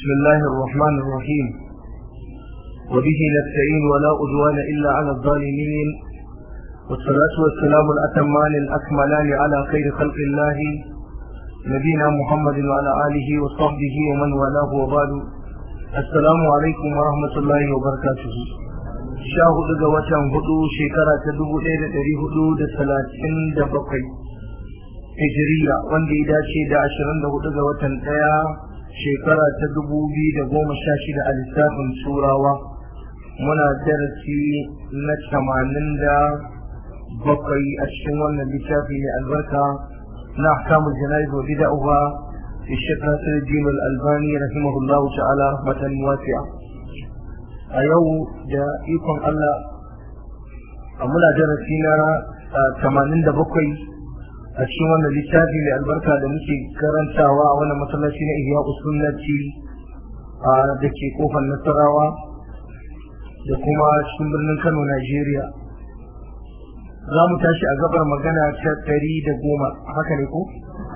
بسم الله الرحمن الرحيم وبه نستعين ولا أدوان إلا على الظالمين والصلاة والسلام الأتمان الأكملان على خير خلق الله نبينا محمد وعلى آله وصحبه ومن والاه وبعد السلام عليكم ورحمة الله وبركاته sha hudu ga watan hudu shekara ta dubu ɗaya da ɗari hudu da talatin da bakwai hijiriya wanda ya dace da ashirin da hudu ga watan ɗaya shekara ta dubu biyu da goma sha shida a lissafin turawa muna darasi na tamanin da bakwai a cikin wannan littafi mai albarka na ahkamul jana'iz wa bida'uha fi shekh Nasiruddin al-Albani rahimahullah ta'ala rahmatan wasi'a a yau da ikon Allah a muna darasi na tamanin da bakwai a cikin wannan littafi mai albarka da muke karantawa a wannan masallaci na ihya usunnati a da ke kofar nasarawa da kuma cikin birnin kano najeriya za mu tashi a gabar magana ta ɗari da goma haka ne ko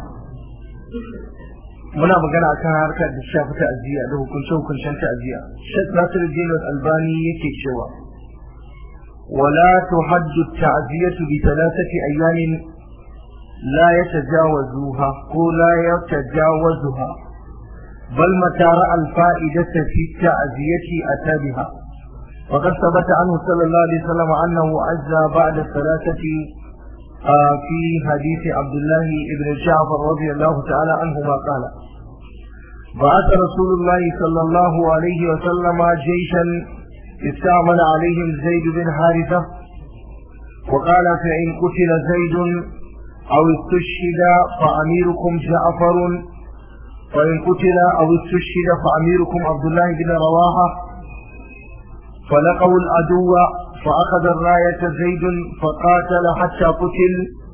muna magana akan harkar da shafi ta'aziyya da hukunce hukuncen ta'aziyya shek nasir jinas albani yake cewa ولا تحج التعزية بثلاثة أيام لا يتجاوزوها ولا يتجاوزها بل متى رأى الفائدة في التعزية أتى بها وقد ثبت عنه صلى الله عليه وسلم أنه عزى بعد الثلاثة آه في حديث عبد الله بن جعفر رضي الله تعالى عنهما قال بعث رسول الله صلى الله عليه وسلم جيشا استعمل عليهم زيد بن حارثة وقال فإن قتل زيد أو استشهد فأميركم جعفر وإن قتل أو استشهد فأميركم عبد الله بن رواحة فلقوا العدو فأخذ الراية زيد فقاتل حتى قتل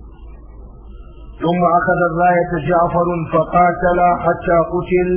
ثم أخذ الراية جعفر فقاتل حتى قتل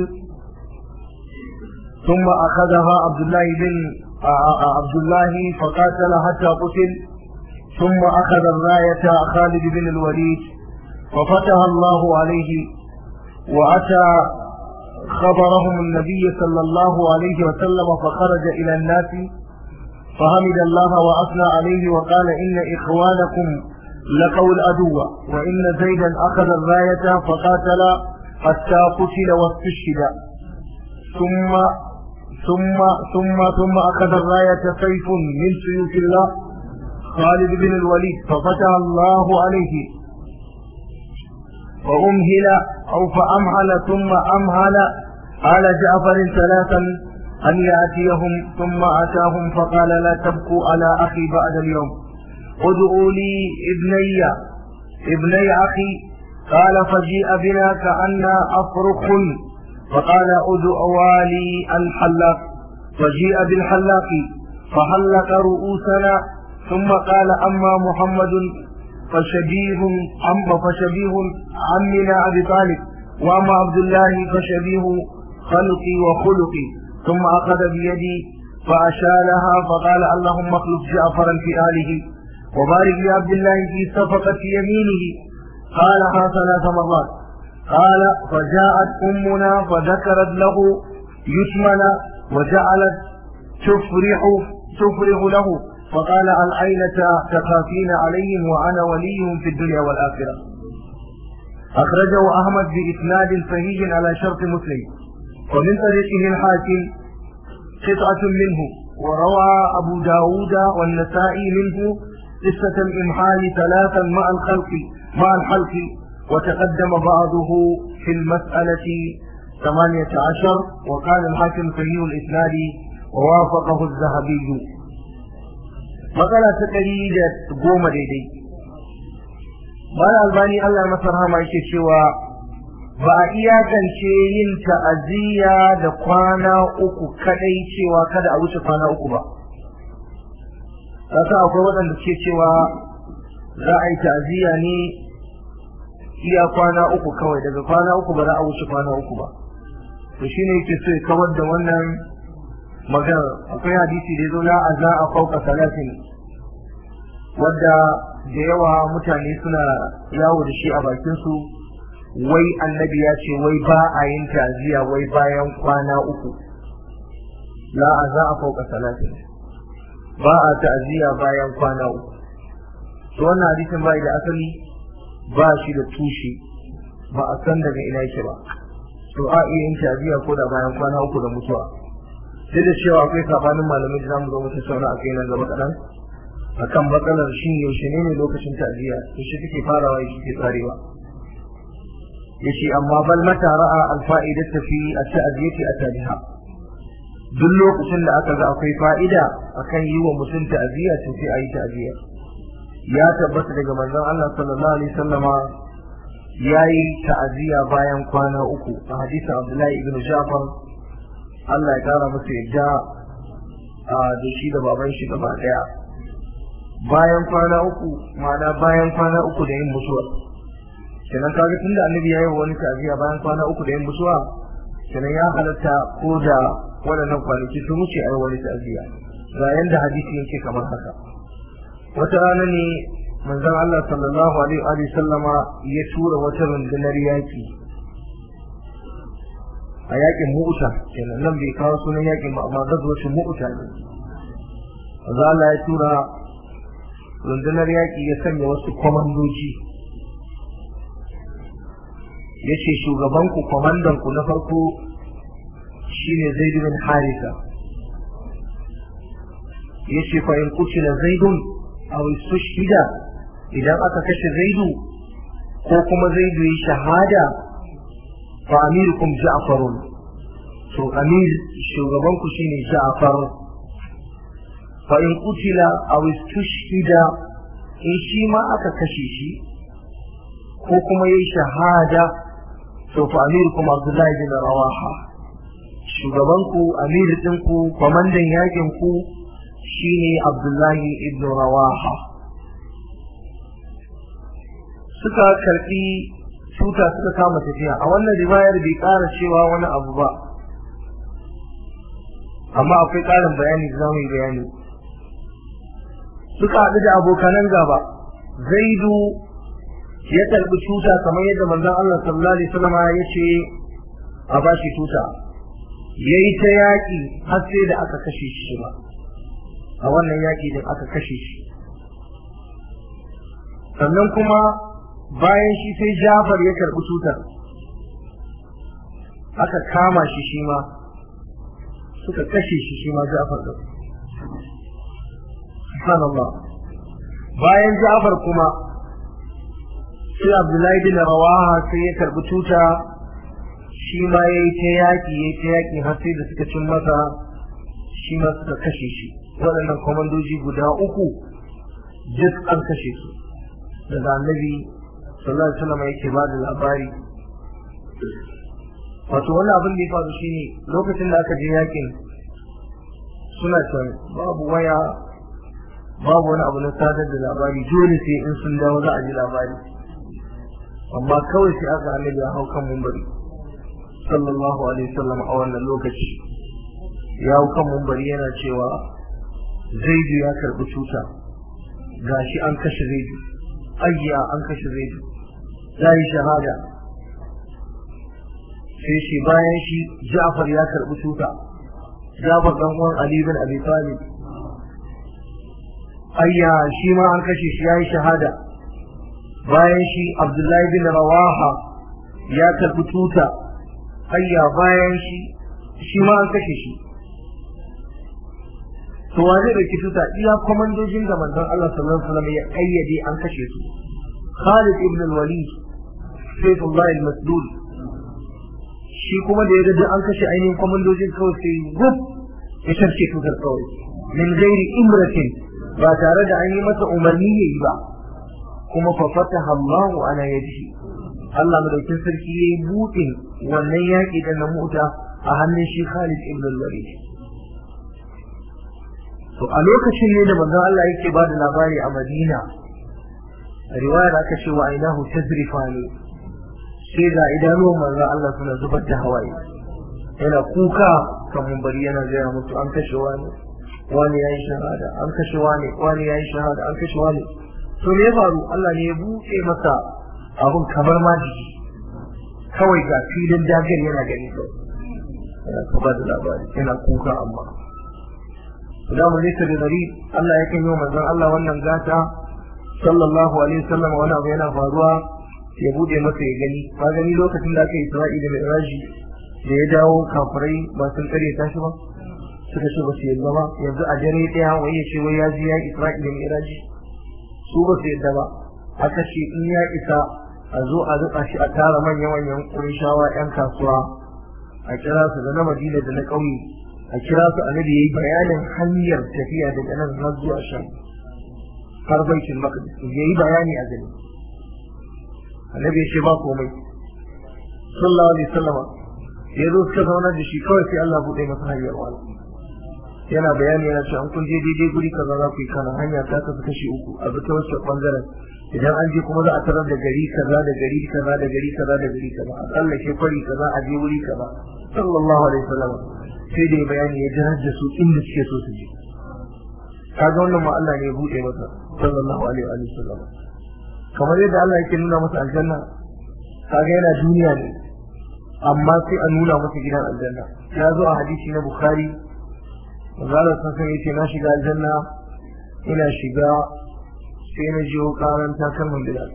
ثم أخذها عبد الله بن عبد الله فقاتل حتى قتل ثم أخذ الراية خالد بن الوليد ففتح الله عليه وأتى خبرهم النبي صلى الله عليه وسلم فخرج إلى الناس فحمد الله وأثنى عليه وقال إن إخوانكم لقوا العدو وإن زيدا أخذ الراية فقاتل حتى قتل واستشهد ثم ثم ثم ثم أخذ الراية سيف من سيوف الله خالد بن الوليد ففتح الله عليه فأمهل أو فأمهل ثم أمهل قال جعفر ثلاثا أن يأتيهم ثم أتاهم فقال لا تبكوا على أخي بعد اليوم ادعوا لي ابني ابني أخي قال فجيء بنا كأن أفرخ فقال ادعوا لي الحلاق فجيء بالحلاق فحلق رؤوسنا ثم قال أما محمد فشبيه أم فشبيه عمنا أبي طالب وأما عبد الله فشبيه خلقي وخلقي ثم أخذ بيدي فأشالها فقال اللهم اخلف جعفرا في آله وبارك لعبد الله في صفقة يمينه قالها ثلاث مرات قال فجاءت أمنا فذكرت له يتمن وجعلت تفرح تفرح له فقال العينة تخافين عليهم وأنا وليهم في الدنيا والآخرة أخرجه أحمد بإسناد صحيح على شرط مسلم ومن طريقه الحاكم قطعة منه وروى أبو داود والنسائي منه قصة الإمحال ثلاثا مع الخلق مع الحلق وتقدم بعضه في المسألة ثمانية عشر وقال الحاكم صحيح الإسناد ووافقه الذهبي matsala ta ɗari da goma daidai bayan albani allah masa rahama yake cewa ba a iyakance yin ta'aziyya da kwana uku kadai cewa kada a wuce kwana uku ba kasa akwai waɗanda suke cewa za a yi ta'aziyya ne iya kwana uku kawai daga kwana uku ba za a wuce kwana uku ba to shine yake so ya kawar da wannan magana akwai hadisi da ya zo na aza a fauka salatin wadda da yawa mutane suna yawo da shi a bakin su wai annabi ya ce wai ba a yin ta'aziyya wai bayan kwana uku la a za a fauka salatin ba a ta'aziyya bayan kwana uku to wannan hadisin bai da asali ba shi da tushe ba a san daga ina yake ba to a iya yin ta'aziyya ko da bayan kwana uku da mutuwa sai da cewa akwai sabanin malamai da zamu zo mu tattauna a kai nan gaba kaɗan akan matsalar shi yaushe ne ne lokacin ta'aziyya to shi take farawa shi ke tsarewa yace amma bal mata ra'a alfa'idata fi at-ta'ziyati atabiha duk lokacin da aka ga akwai fa'ida akan yi wa mutum ta'ziya to sai ayi ta'ziya ya tabbata daga manzon Allah sallallahu alaihi wasallama yayi ta'ziya bayan kwana uku a hadisin Abdullahi ibn Ja'far Allah ya kara masa yadda da shi da baban shi gaba daya bayan kwana uku ma'ana bayan kwana uku da yin mutuwa kenan kaga tunda annabi yayi wani ta'ziya bayan kwana uku da yin mutuwa kenan ya halatta ko da waɗannan kwanaki sun wuce ai wani ta'ziya ga yanda hadisi yake kamar haka wata rana ne manzon Allah sallallahu alaihi wa sallama ya tura wata rundunar yaki a yakin mu'uta kenan nan bai kawo sunan yakin ba amma gazuwacin mu'uta ne manzon Allah ya tura rundunar yaki ya sanya wasu kwamandoji ya ce shugabanku kwamandanku na farko shine zaid bin harisa ya ce fa in kutila zaidun aw istushhida idan aka kashe zaidu ko kuma zaidu yi shahada fa amirukum ja'farun to amir shugabanku shine ja'far fa in kutila aw istushhida in shi ma aka kashe shi ko kuma yi shahada to fa amirukum abdullahi bin rawaha shugabanku amir ɗinku kwamandan yakin ku shine abdullahi ibn rawaha suka karɓi tuta suka kama tafiya a wannan riwayar bai ƙara cewa wani abu ba amma akwai ƙarin bayani da zamu yi bayani suka haɗu da abokanan gaba zaidu ya karɓi tuta kamar yadda manzon Allah sallallahu alaihi wasallam ya ce a bashi tuta yayi ta yaƙi har sai da aka kashe shi ba a wannan yaƙi din aka kashe shi sannan kuma bayan shi sai Jafar ya karɓi tutar aka kama shi shi ma suka kashe shi shi ma Jafar da subhanallah bayan Jafar kuma sai Abdullahi bin Rawaha sai ya karɓi tuta shi ma ya yi ta yaƙi ya yi ta yaƙi har sai da suka cin masa shi ma suka kashe shi waɗannan kwamandoji guda uku duk an kashe su daga annabi sallallahu alaihi wasallam yake ba da labari wato wannan abin da ya faru shine lokacin da aka je yakin suna can babu waya babu wani abu na sadar da labari dole sai in sun dawo za a ji labari amma kawai sai aka annabi ya hau kan mumbari sallallahu alaihi wasallam a wannan lokaci ya hau kan mumbari yana cewa zaidu ya karbi cuta gashi an kashe zaidu ayya an kashe zaidu ya yi shahada sai shi bayan shi Ja'far ya karbi tuta Ja'far dan uwan Ali bin Abi Talib ayya shi ma an kashe shi yayi shahada bayan shi Abdullahi bin Rawaha ya karbi tuta ayya bayan shi shi ma an kashe shi to wa zai dauki tuta iya komandojin da manzon Allah sallallahu alaihi wasallam ya kayyade an kashe su Khalid ibn al-Walid Sayyidullah al-Masdud shi kuma da ya ga an kashe ainihin komandojin kawai sai gub ya sharce tutar kawai min gairi imratin ba tare da an yi masa umarni ya yi ba kuma fa fataha Allahu ala yadihi Allah madaukin sarki yayi buɗin wannan yaƙi da na mota a hannun shi Khalid ibn al-Walid to a lokacin ne da manzon Allah yake ba da labari a Madina a riwayar aka ce wa ainahu tazrifani sai ga idanuwan manzon Allah suna zubar da hawaye yana kuka kan bari yana gaya musu an kashe wani wani ya yi shahada an kashe wani wani ya yi shahada an kashe wani to me ya faru Allah ne ya buɗe masa abun kamar ma jiki kawai ga filin dagar yana gani kawai yana kaba da labari yana kuka amma da mu ne da gari Allah ya kan yi manzon Allah wannan gata sallallahu alaihi wasallam wani abu yana faruwa ya bude masa ya gani ba gani lokacin da aka yi Isra'ila da Iraji da ya dawo kafirai ba sun kare tashi ba suka ce ba su yadda ba yanzu a dare daya wai ya ce wai ya ji ya Isra'ila da Iraji su ba su yadda ba aka ce in ya isa a zo a zuba shi a tara manya-manyan ƙunshawa 'yan kasuwa a kira su da na Madina da na ƙauye a kira su annabi yayi bayanin hanyar tafiya daga nan har zuwa shan har baitul maqdis yayi bayani a gani annabi ya ce ba komai sallallahu alaihi wasallam ya zo suka zauna da shi kawai sai Allah bude masa hanyar wani yana bayani yana cewa an kun je daidai guri kaza za ku yi kana hanya ta kasu kashi uku a bi ta wasu bangaren idan an je kuma za a tarar da gari kaza da gari kaza da gari kaza da gari kaza a tsallake kwari kaza a je wuri kaza sallallahu alaihi wasallam sai da bayani ya jirar da su inda suke so su je kaga wannan ma Allah ne ya bude masa sallallahu alaihi wa sallam kamar yadda Allah yake nuna masa aljanna kaga yana duniya ne amma sai a nuna masa gidan aljanna ya zo a hadisi na bukhari manzala sun san yace na shiga aljanna ina shiga sai na jiyo karan takalman bilal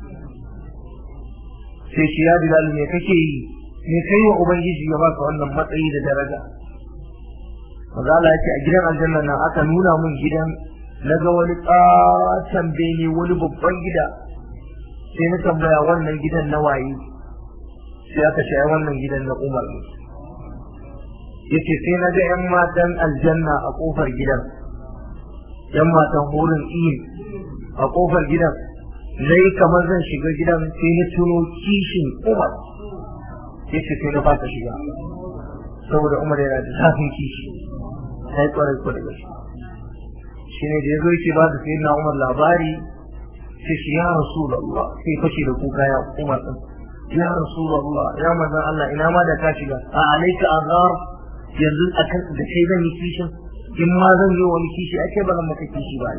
sai shi ya bilal me kake yi me kai wa ubangiji ya baka wannan matsayi da daraja manzala yace a gidan aljanna na aka nuna mun gidan na ga wani ƙaton bene wani babban gida sai na tambaya wannan gidan na waye sai aka ce wannan gidan na umar ne yace sai na ga yan matan aljanna a kofar gidan yan matan horin iyin a kofar gidan zai kamar zan shiga gidan sai na tuno kishin umar yace sai na fata shiga saboda umar yana da zafin kishi sai kwarai kwarai da shi shi ne da ya zo yake ba da sai na umar labari sai shi ya rasu Allah sai fashe da kuka ya umar din ya rasulullah ya manzon Allah ina ma da ka shiga a alaika azar yanzu akan da kai zan yi kishin in ma zan yi wani kishi ake ba zan maka kishi ba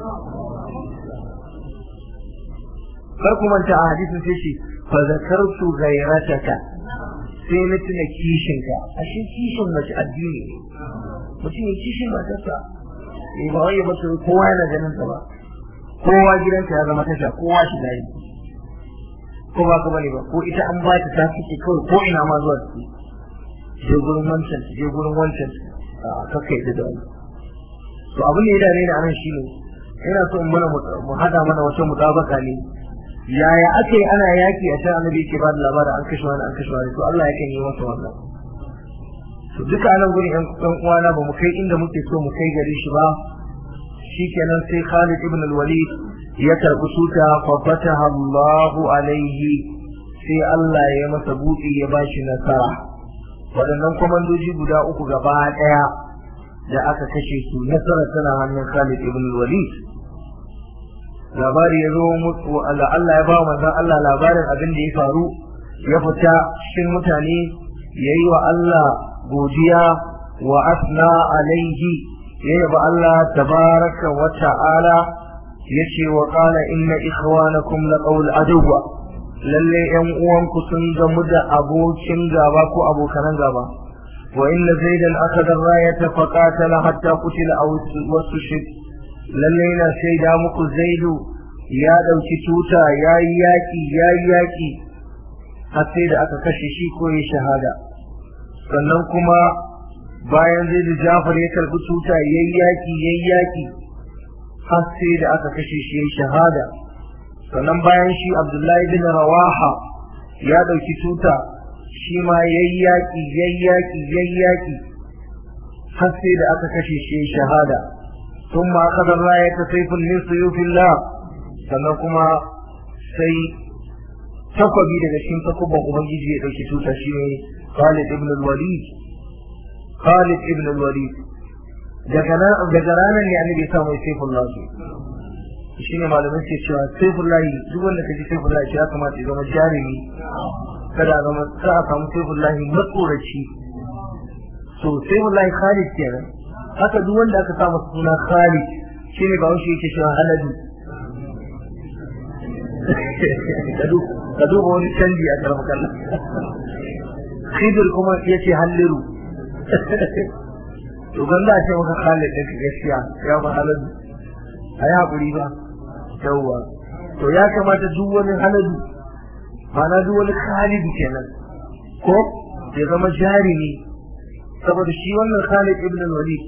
kar ku manta a hadisin sai shi fa zakartu ghayrataka sai na tuna kishinka ashe kishin mace addini ne mutum ya kishin matarsa eh ba wai ba kowa yana ganin ta ba kowa gidanka ya zama tasha kowa shi da ko ba ka bane ba ko ita an ba ta tafi kawai ko ina ma zuwa ciki je gurin wancan je gurin wancan a kaka yadda da wani to abin da ya dare ni anan shine ina so in mana mu hada mana wata mutabaka ne yaya ake ana yaki a can annabi yake ba da labarin an kashe wani an kashe wani to Allah yakan yi masa wannan to duka anan gurin yan ɗan uwana ba mu kai inda muke so mu kai gare shi ba shikenan sai Khalid ibn al-Walid ya karɓi tuta fa fataha Allahu alaihi sai Allah ya masa buɗi ya bashi nasara waɗannan kwamandoji guda uku gaba ɗaya da aka kashe su nasara tana hannun Khalid ibn Walid labari ya zo mutu Allah Allah ya ba manzon Allah labarin abin da ya faru ya fita cikin mutane yayi wa Allah godiya wa asna alaihi ya yaba Allah tabaraka wa ta'ala yace wa qala inna ikhwanakum laqawl aduwa lalle yan uwanku sun gamu da abokin gaba ko abokanan gaba wa inna zaidan akhadha ar-rayata fa qatala hatta qutila aw wasushid lalle na shaida muku zaidu ya dauki tuta yayi yaki yayi yaki har sai da aka kashe shi ko ya shahada sannan kuma bayan zaidu jafar ya karbi tuta yayi yaki yayi yaki har sai da aka kashe shi yayi shahada sannan bayan shi Abdullahi bin Rawaha ya dauki tuta shi ma yayi yaki yayi yaki yayi yaki har sai da aka kashe shi yayi shahada ثم أخذ الراية سيف من سيوف الله sannan kuma sai takwabi daga cikin takubban ubangiji ya dauki tuta shi ne Khalid ibn al-Walid Khalid ibn al-Walid daga ranar ne annabi ya samu saifullah shi ne malamin ke cewa saifullah duk wanda ka ji saifullah ya kamata ya zama jarumi kada a zama ka a samu saifullah matsoraci so saifullah Khalid kenan haka duk wanda aka samu suna Khalid shi ne ba wani yake cewa haladu ka duba wani canji a karfa kallon khidir kuma ya ce halliru to ban za a ce maka khalid ɗin gaskiya ya ba haladu a yi haƙuri ba yawwa to ya kamata duk wani haladu ma'ana duk wani khalidu kenan ko ya zama jarumi saboda shi wannan khalid ibn walid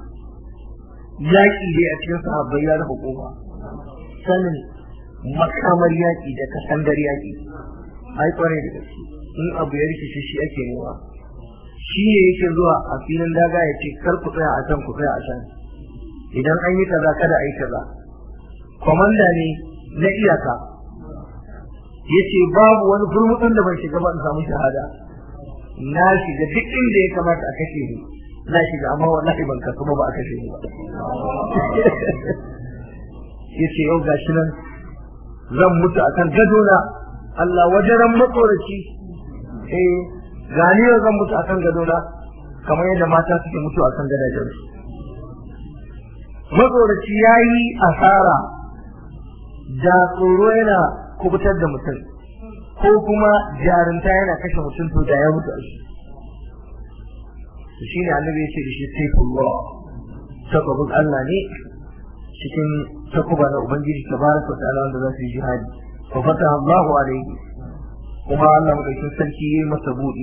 yaƙi dai a cikin sahabbai ya rufe kofa sanin makamar yaƙi da kasandar yaƙi ai kwarai da gaske in abu ya rikice shi ake nema shi ne yake zuwa a filin daga ya ce kar ku tsaya a can ku tsaya a can idan an yi kaza kada a yi kaza komanda ne na iyaka ya ce babu wani furmutun da ban shiga ba in samu shahada na shiga duk inda ya kamata a kashe ni na shiga amma wallahi ban kasu ba a kashe ni ba ya ce yau gashi nan zan mutu akan gadona Allah wajen matsoraci eh gani yau zan mutu akan gadona kamar yadda mata suke mutu akan gadajensu matsoraci ya yi asara da tsoro yana kubutar da mutum ko kuma jarinta yana kashe mutum to da ya mutu a shi shi ne annabi ya ce da shi saifullah takobin Allah ne cikin takuba na ubangiji tabaraka ta'ala wanda za su yi jihadi fa fata Allahu alaihi kuma Allah madaukakin sarki yayi masa buɗi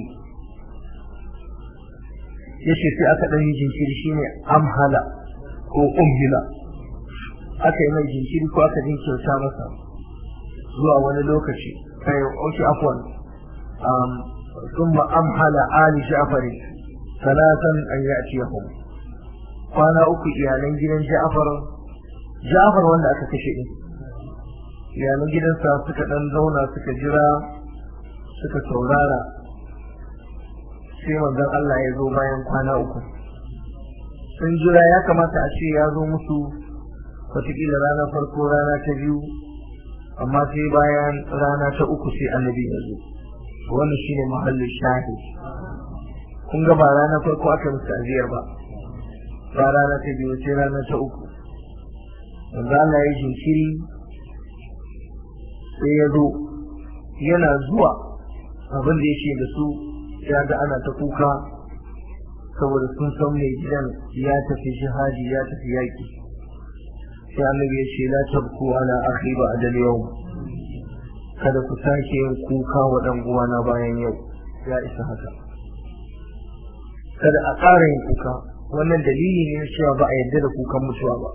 yace sai aka dan yi jinkiri shine amhala ko umhila aka yi mai jinkiri ko aka jinkirta masa zuwa wani lokaci kai oke afwan um ثم أمهل آل جعفر ثلاثا أن يأتيهم kwana uku iyalan gidan Ja'far Ja'far wanda aka kashe din iyalan gidansa suka dan zauna suka jira suka saurara sai manzon Allah ya zo bayan kwana uku sun jira ya kamata a ce ya zo musu wataƙila rana farko rana ta biyu amma sai bayan rana ta uku sai annabi ya zo wannan shine mahallin shahid kun ga ba rana farko aka musu aziyar ba ba rana ta biyu sai rana ta uku manzo Allah ya jinkiri sai ya zo yana zuwa abin da yake da su ya ga ana ta kuka saboda sun san mai gidan ya tafi jihadi ya tafi yaƙi sai annabi ya ce la tabku ala akhi ba adal yau kada ku sake yin kuka wa dan uwana bayan yau ya isa haka kada a ƙara yin kuka wannan dalili ne na cewa ba a yarda da kukan mutuwa ba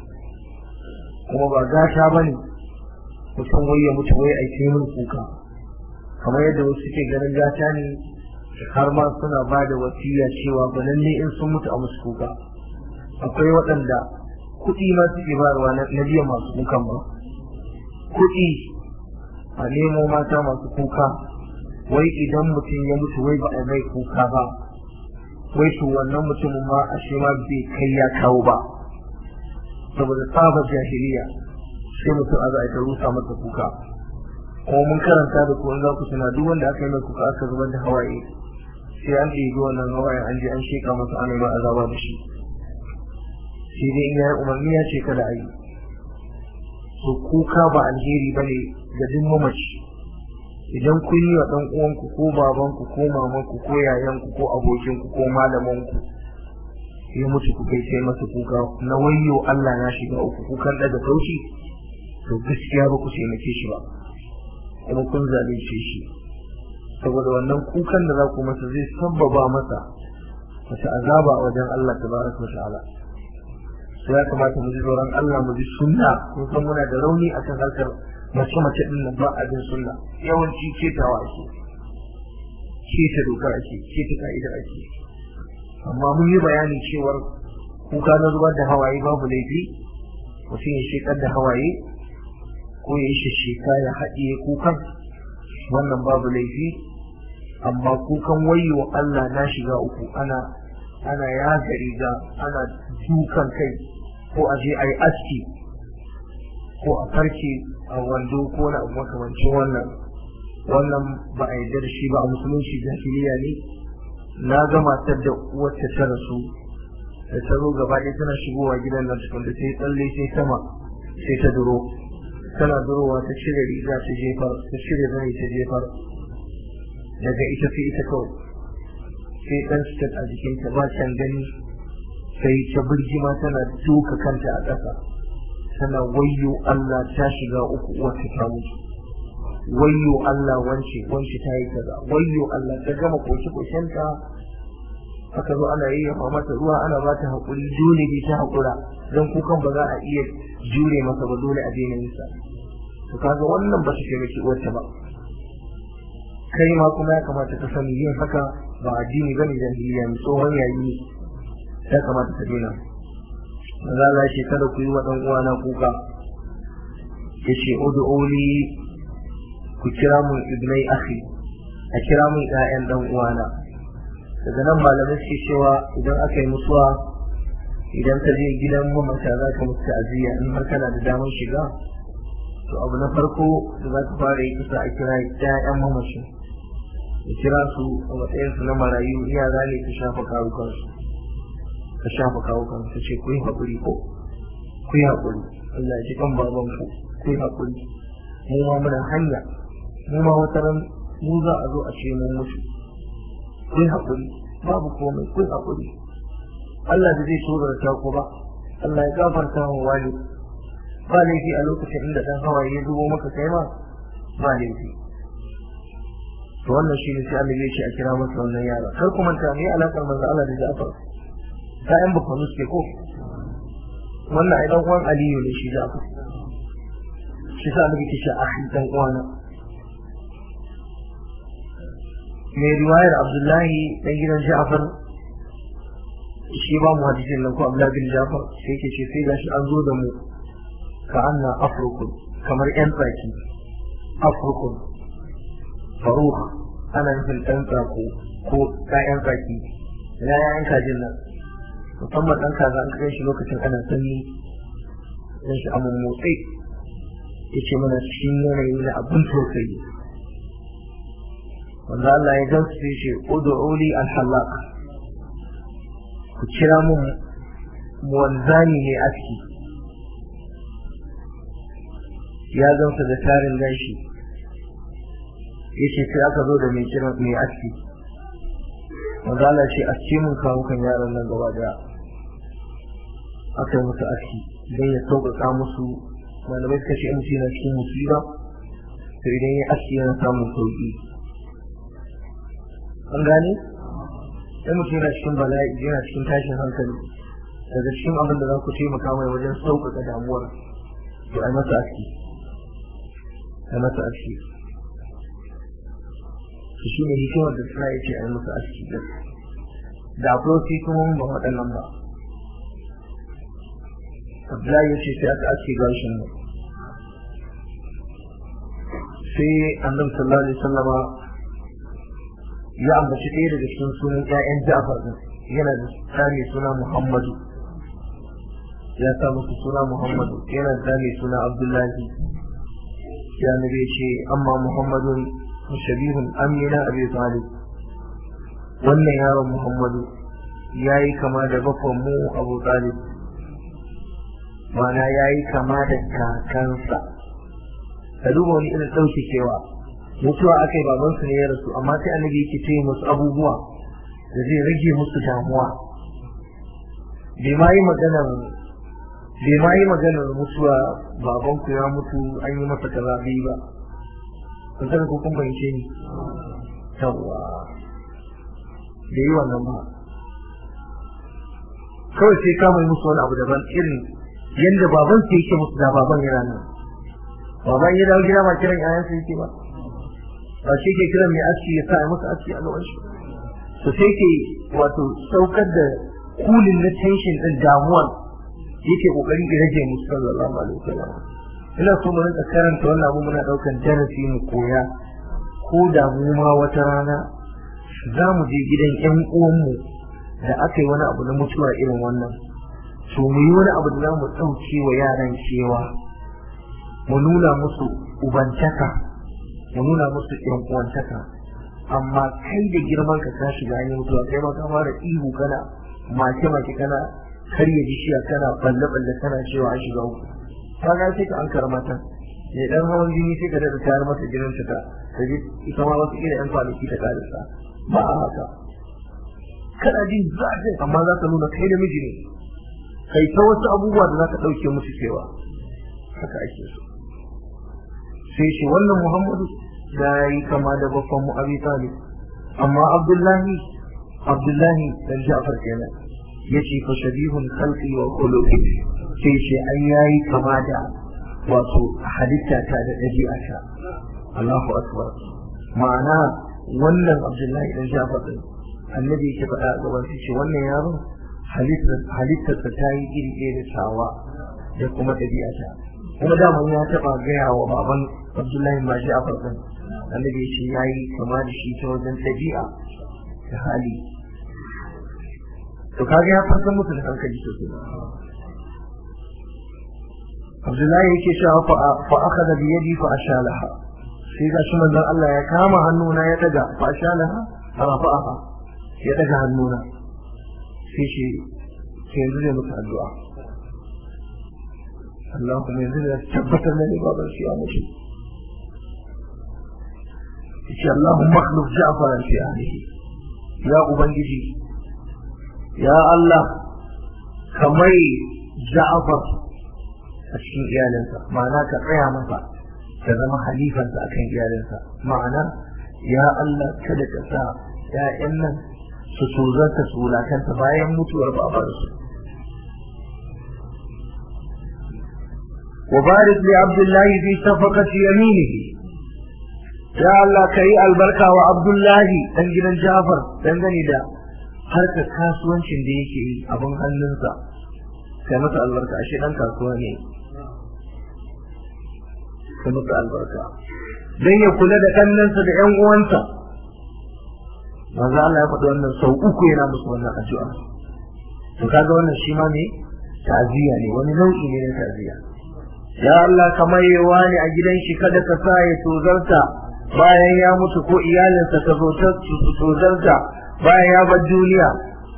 kuma ba gata ba ne mutum wai ya mutu wai a yi min kuka kamar yadda wasu suke ganin gata ne har ma suna ba da wasiya cewa ba lalle in sun mutu a musu kuka akwai waɗanda kuɗi ma suke bayarwa na biyan masu kukan ba kuɗi a nemo mata masu kuka wai idan mutum ya mutu wai ba a mai kuka ba wai to wannan mutumin ma a shi ma bai kai ya kawo ba saboda tsabar jahiliya sai mutum a za a ta rusa masa kuka kuma mun karanta da kuma za ku tuna duk wanda aka yi mai kuka aka zubar da hawaye sai an ɗebi wannan hawaye an je an sheka masa ana yi azaba da shi sai dai in ya yi umarni ya ce kada a yi to kuka ba alheri ba ne ga duk mamaci idan kun yi wa ɗan uwanku ko babanku ko mamanku ko yayanku ko abokinku ko malamanku ya mutu ku kai sai masa kuka na wayyo Allah ya shiga uku kukan daga kaushi to gaskiya ba ku taimake shi ba kuma kun zalunce shi saboda wannan kukan da za ku masa zai sabbaba masa wata azaba a wajen Allah tabaraka wa ta'ala sai ya kamata mu ji tsoron Allah mu ji sunna kun san muna da rauni akan harkar mace mace din nan ba abin sunna yawanci ketawa ake keta dokar ake keta ka'idar ake amma mun yi bayani cewar kuka na zubar da hawaye babu laifi mutum ya shekar da hawaye ko ya yi shishika ya haɗiye kukan wannan babu laifi amma kukan wayo Allah na shiga uku ana ana yaga riga ana dukan kai ko a je a yi aski ko a farke a wando ko na abu makamancin wannan wannan ba a yarda da shi ba a musulunci jahiliya ne na ga matar da wacce ta rasu da ta zo gaba ɗaya tana shigowa gidan nan tukun da sai tsalle sai sama sai ta duro tana durowa ta cire riga ta jefar ta cire zani ta jefar daga ita sai ita kawai sai dan sitat a jikinta ba can gani sai ta birgima tana duka kanta a ƙasa tana wayyo Allah ta shiga uku wata ta mutu wayyo Allah wance wance ta yi kaza wayyo Allah ta gama koshi koshenta aka zo ana yi mata ruwa ana ba ta haƙuri dole ne ta haƙura don kukan ba za a iya jure masa ba dole a daina nisa to kaga wannan ba su taimaki uwarta ba kai ma kuma ya kamata ka sani yin haka ba addini bane da hiliya mai tsohon yayi ya kamata ka daina maza za shi kada ku yi wa ɗan uwana kuka ya ce ud'uli ku kira mun ibnai akhi a kira mun ƴaƴan ɗan uwana daga nan malamai suke cewa idan aka yi mutuwa idan ka je gidan mamata za ka musu ta'aziyya in har kana da damar shiga to abu na farko da za ka fara yi kusa a kira ƴaƴan mamashin ya kira su a matsayinsu na marayu yara ne ka shafa kawukansu ka shafa kawukan ka ce ku yi haƙuri ko ku yi haƙuri Allah ya ji kan babanku ku yi haƙuri mu ma muna hanya mu ma wata ran mu za a zo a ce mun mutu ku yi haƙuri babu komai ku yi haƙuri Allah da zai tozarta ku ba Allah ya gafarta wa wani ba laifi a lokacin inda dan hawaye ya zubo maka kai ma ba laifi to wannan shi ne sai Allah ya ce a kira masa wannan yara kar ku manta me alakar manzo Allah da Ja'far ta'yan bakwanu suke ko wannan ai dan uwan Aliyu ne shi Ja'far shi sa Allah ya ce akhi dan uwana mai riwayar Abdullahi dan gidan Ja'far shi ba mu hadisin nan ko Abdullahi bin Ja'far sai yake ce sai gashi an zo da mu ka anna afrukun kamar yan tsaki afrukun faruha ana nufin ɗan tsako ko ƴaƴan tsaki ina ƴaƴan kajin nan musamman ɗan kaza an kai shi lokacin ana sanyi dan shi amma motsi ya ce mana cikin yanayi na abin tausayi wanda Allah ya gamsu sai ce ud'uli al-halaq ku kira mun wanzani ne aski ya gamsa da tarin gashi yace sai aka zo da mai kira mai aski wanda Allah ce aski mun kawo kan yaran nan gaba daya aka yi musu aski don ya sauƙaƙa musu malamai suka ce in na cikin musiba to idan ya aski yana samun sauƙi an gane sai mutum yana cikin bala'i yana cikin tashin hankali daga cikin abin da za ku taimaka mai wajen sauƙaƙa damuwar to ai masa aski ai masa aski to shi ne hikimar da suna ya ce ai masa aski da akwai wasu hikimomin ba waɗannan ba Abdullahi ya ce sai aka aske gashin nan sai annabi sallallahu alaihi wasallama ya ambaci ɗaya daga cikin sunan ƴaƴan Ja'far din yana da tsami suna Muhammadu ya sa musu suna Muhammadu yana da tsami suna Abdullahi ya nabi ce amma Muhammadun mushabihun amina abi talib wannan yaron Muhammadu ya yi kama da bakon mu Abu Talib mana ya yi kama da kakansa ka duba wani irin ɗauke kewa mutuwa aka yi babansu ne ya rasu amma sai annabi yake ce musu abubuwa da zai rage musu damuwa bai ma yi maganar bai ma yi maganar mutuwa babanku ya mutu an yi masa kaza bai ba kun san ko kun bayyance ni yawwa bai yi wannan ba kawai sai kama musu wani abu daban irin yadda baban su yake musu da baban yana nan baban ya dawo gida ba kiran yayansa yake ba ba shi ke kiran mai aski ya sa ya masa aski a gaban shi to sai ke wato saukar da kulin na tension din damuwar yake kokari ya rage musu sallallahu alaihi wasallam ina so mu rinka karanta wannan abu muna daukan darasi mu koya ko da mu ma wata rana za mu je gidan ƴan uwanmu da aka yi wani abu na mutuwa irin wannan to mu yi wani abu da za mu ɗauke wa yaran cewa mu nuna musu ubantaka mu nuna musu ƴan uwantaka amma kai da girman ka ka shiga ne mutuwa kai ma ka fara ihu kana mace mace kana karya bishiya kana balle balle kana cewa an shiga uku ka ga sai ka an karamata ne dan hawan jini sai ka daɗa tayar masa jinin ta ta ji ita ma wasu irin yan kwanaki ta karisa ba a haka kana jin zafin amma za ka nuna kai da miji ne kai ta wasu abubuwa da za ka ɗauke musu cewa haka ake so sai shi wannan muhammadu da yi kama da babban mu abi talib amma abdullahi abdullahi dan ja'far kenan yace fa shabihun khalqi wa khuluqi sai shi an yayi kama da wato halitta ta da ɗabi'ata Allahu akbar ma'ana wannan abdullahi dan ja'far din annabi yake faɗa a gaban shi wannan yaron halittarsa ta yi iri ɗaya da tawa da kuma ɗabi'ata kuma daman ya taɓa gaya wa baban abdullahi ma shi a farkon annabi ya ce ya yi kama da shi ta wajen ɗabi'a da hali to kaga ya farkon musu da hankali sosai abdullahi yake cewa fa aka da biyadi fa ashalaha sai ga shi manzon Allah ya kama hannuna ya daga fa ashalaha rafa'aha ya daga hannuna sai shi sai yanzu zai musu addu'a Allah kuma yanzu da tabbatar da ne baban shi ya mutu yace Allahumma akhluf Ja'far fi ahlihi ya ubangiji ya Allah kamar Ja'far a cikin iyalinsa ma'ana ka tsaya masa ka zama halifansa akan iyalinsa ma'ana ya Allah kada ka sa ‘ya'yan nan su tozarta su wulakanta bayan mutuwar babarsu. وبارك لعبد الله في صفقة يمينه يا الله كي البركة وعبد الله تنجل جعفر تنجل دا harkar kasuwancin da yake yi abin hannunsa kai masa albarka ashe dan kasuwa ne kai masa albarka don ya kula da kannansa da yan uwansa manzo Allah ya faɗi wannan sau uku yana musu wannan addu'a to kaga wannan shi ma ne ta'ziya ne wani nau'i ne na ta'ziya ya Allah kamar yawa ne a gidan shi kada ka sa ya tozarta bayan ya mutu ko iyalinsa ta zo ta tozarta bayan ya bar duniya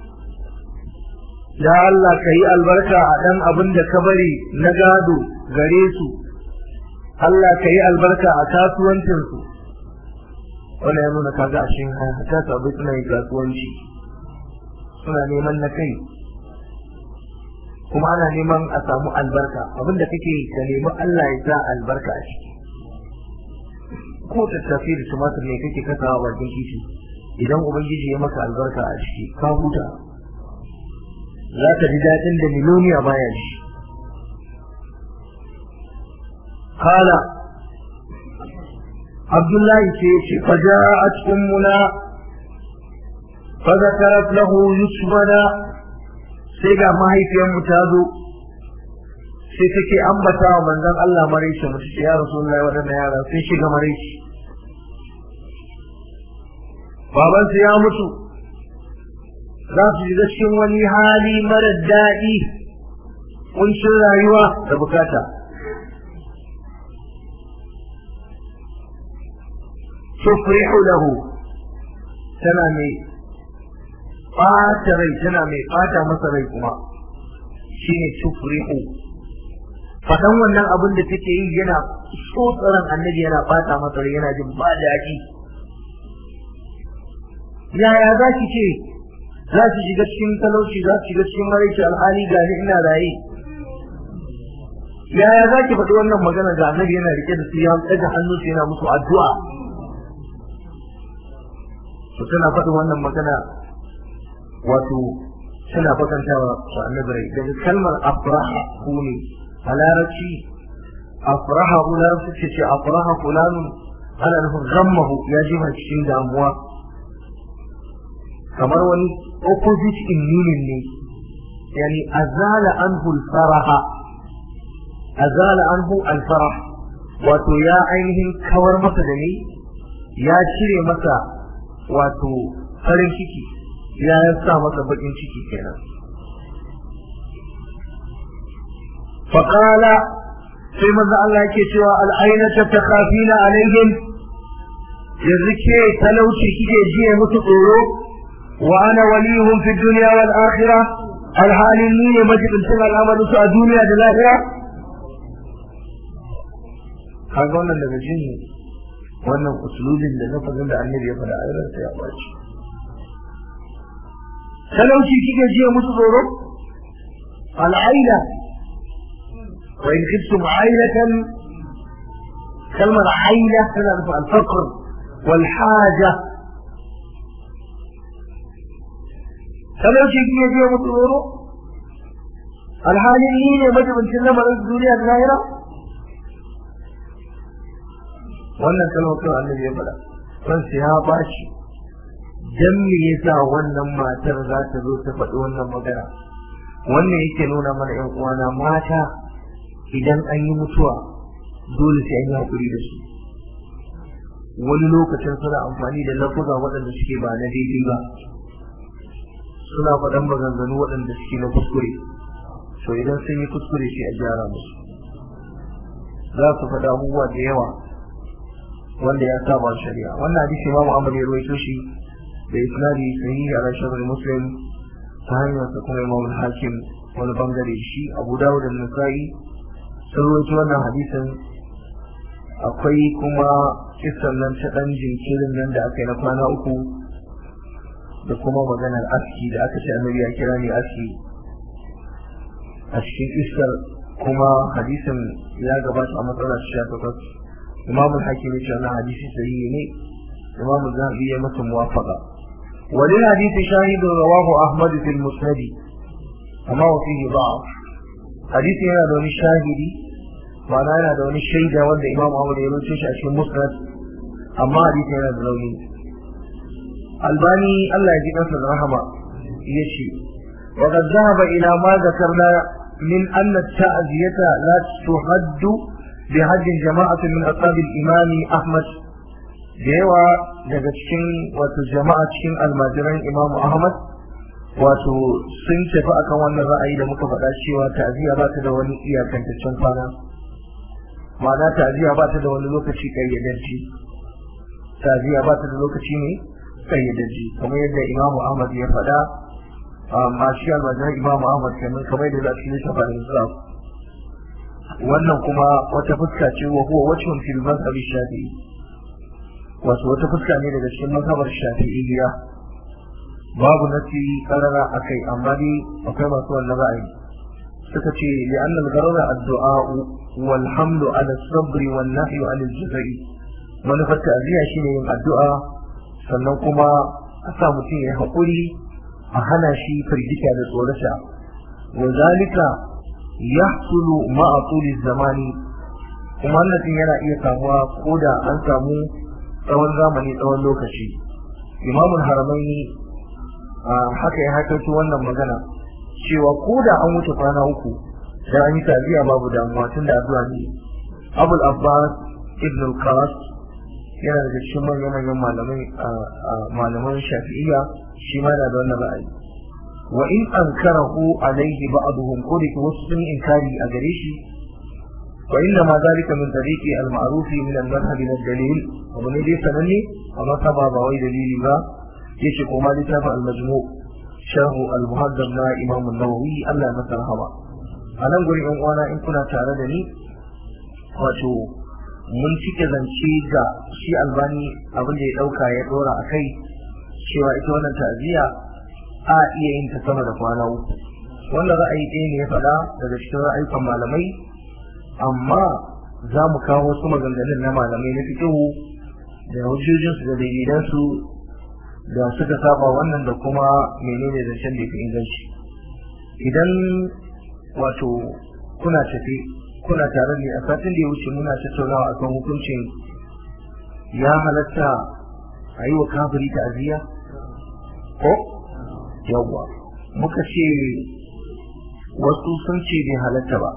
ya Allah ka yi albarka a ɗan abin da ka bari na gado gare su Allah ka yi albarka a kasuwancinsu wannan ya nuna kaga a cikin ta sabai suna yin kasuwanci suna neman na kai kuma ana neman a samu albarka abinda kake ka nemi Allah ya sa albarka a ciki ko tattafi da tumatir ne kake kasawa bakin kishi idan ubangiji ya maka albarka a ciki ka huta za ka ji daɗin da miloniya baya ji kala abdullahi ce ce faja'at ummuna فذكرت له يسمنا sai ga mahaifiyarmu ta zo sai take ambata wa manzon Allah maraice mu ce ya rasulullahi wadannan yara sun shiga maraice baban su ya mutu za su shiga cikin wani hali mara daɗi kuncin rayuwa da bukata tufrihu lahu tana mai ɓata rai tana mai ɓata masa rai kuma shi ne tufrihu faɗan wannan abin da take yi yana tsotsaran annabi yana ɓata masa rai yana jin ba daɗi yaya za ki ce za ki shiga cikin talauci za ki shiga cikin maraici alhali ga ni ina raye yaya za ki faɗi wannan magana ga annabi yana rike da su ya ɗaga hannu su yana musu addu'a to tana faɗin wannan magana wato suna fakantawa su annabi rai daga kalmar afraha ku ne a larabci afraha ku larabci ce ce afraha fulanun ana nufin gammahu ya ji cikin damuwa kamar wani opposite in meaning ne yani azala anhu al-faraha azala anhu al-farah wato ya ainihin kawar masa da ni ya cire masa wato farin ciki ya sa masa bakin ciki kenan فقال sai manzo Allah yake cewa al'ainata takhafina alaihim yanzu ke talauci kike jiye musu tsoro wa ana waliyuhum fi dunya wal akhirah alhalin ni ne majibincin al'amarin su a duniya da lahira kaga wannan daga jin wannan usulubin da lafazin da annabi ya faɗa a sai ya baci talauci kike jiya musu tsoro al'aila wa in khiftum ailatan kalmar aila tana nufin al-faqr wal haja talauci kike jiya musu tsoro alhalin ni ne majibincin lamarin duniya da lahira wannan kalmar kawai annabi ya faɗa son sai ya bashi dan me yasa wannan matar za ta zo ta faɗi wannan magana wannan yake nuna mana ƴan uwana mata idan an yi mutuwa dole sai an yi haƙuri da su wani lokacin suna amfani da lafuza waɗanda suke ba na daidai ba suna faɗan maganganu waɗanda suke na kuskure to idan sun yi kuskure sai a gyara musu za su faɗa abubuwa da yawa wanda ya saba shari'a wannan hadisi Imam Ahmad ya rawaito shi da isnadi sahihi ala sharh muslim ta hanyar sa kuma Imam Hakim wani bangare shi Abu Dawud da Nasa'i sun rawaito wannan hadisin akwai kuma kisan nan ta dan jinkirin nan da aka yi na kwana uku da kuma maganar aski da aka ce annabi ya kira ni aski a cikin iskar kuma hadisin ya gabata a matsalar sha takwas imam al-hakim ya ce wannan hadisi sahihi ne imam zahabi ya masa muwafaqa walil hadisi shahidu rawahu ahmad fil musnad amma wa fihi da'af hadisi yana da wani shahidi ma'ana yana da wani shaida wanda imam ahmad ya rubuce shi a cikin musnad amma hadisi yana da rauni albani Allah ya ji kansa da rahama yace وقد ذهب إلى ما ذكرنا من أن التعزية لا تحد بحج جماعة من أصحاب الإمام أحمد ديوا daga cikin wato jama'a cikin almajiran Imam Ahmad wato sun tafi akan wannan ra'ayi da muka faɗa cewa ta'ziya ba ta da wani iyakantaccen kwana ma'ana ta'ziya ba ta da wani lokaci kayyadajji ta'ziya ba ta da lokaci ne kayyadajji kamar yadda Imam Ahmad ya faɗa amma shi almajiran Imam Ahmad kenan kamar yadda za su yi shafa da Islam wannan kuma wata fuska ce wa huwa wajhun fil mazhab shafi'i wato wata fuska ne daga cikin mazhabar shafi'iyya babu nasi karara akai amma dai akwai masu wannan ra'ayi suka ce li anna al-gharara ad-du'a wal hamlu ala sabri wan nahyu ala al-jazai manufar ta'ziya shine yin addu'a sannan kuma a sa mutum ya haƙuri a hana shi firgita da tsorata wa zalika yahsulu ma'a tuli zamani kuma wannan yana iya samuwa ko da an samu tsawon zamani tsawon lokaci imamul haramaini haka ya haikato wannan magana cewa ko da an wuce kwana uku dan an yi tabiya babu damuwa tun da addu'a ne abul abbas ibn al-qas yana daga cikin manyan manyan malamai malaman shafi'iyya shi ma da wannan ra'ayi wa in ankarahu alaihi ba'dhum ko da wasu sun inkari a gare shi wa inna ma zalika min tariqi al-ma'ruf min al-madhhab min al-dalil wa ne dai sananne amma ta ba ba wai dalili ba yace ko ma littafin al-majmu' sharh al-muhaddab na imam an-nawawi Allah ya masa rahama a nan gurin yan uwana in kuna tare da ni wato mun cike zance ga shi albani abin da ya dauka ya dora a kai cewa ita wannan ta'aziyya a iya yin ta sama da kwana uku wannan ra'ayi ɗaya ne ya faɗa daga cikin ra'ayukan malamai amma za mu kawo wasu maganganun na malamai na fikihu da hujjojinsu da dalilansu da suka saba wannan da kuma menene zancen da fi inganci idan wato kuna tafi kuna tare ne a satin da ya wuce muna tattaunawa akan hukuncin ya halatta a yi wa kafiri ta'aziyya ko yawwa muka ce wasu sun ce bai halatta ba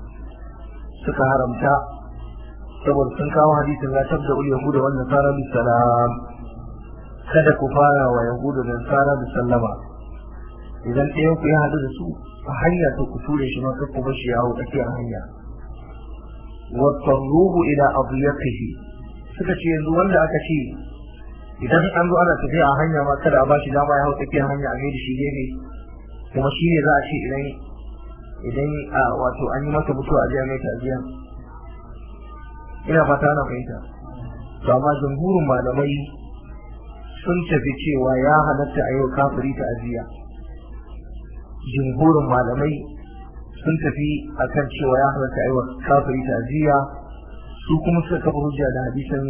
suka haramta saboda sun kawo hadisin la tabda ul yahuda wan nasara bis salam kada ku fara wa yahuda da nasara da sallama idan ɗayan ku ya haɗu da su a hanya to ku ture shi ma kar ku bar shi yawo tsakiyar hanya wa tarruhu ila adyaqihi suka ce yanzu wanda aka ce idan an zo ana tafiya a hanya ma kada a bashi dama ya hau tsakiyar hanya a da shi gefe kuma shi ne za a ce idan idan wato an yi masa mutuwa a jiya mai ta'aziyya ina fata na fahimta to amma jamhurin malamai sun tafi cewa ya halatta a yau kafiri ta aziya jumhurin malamai sun tafi akan cewa ya halatta a yau kafiri ta aziya su kuma suka kafa hujja da hadisin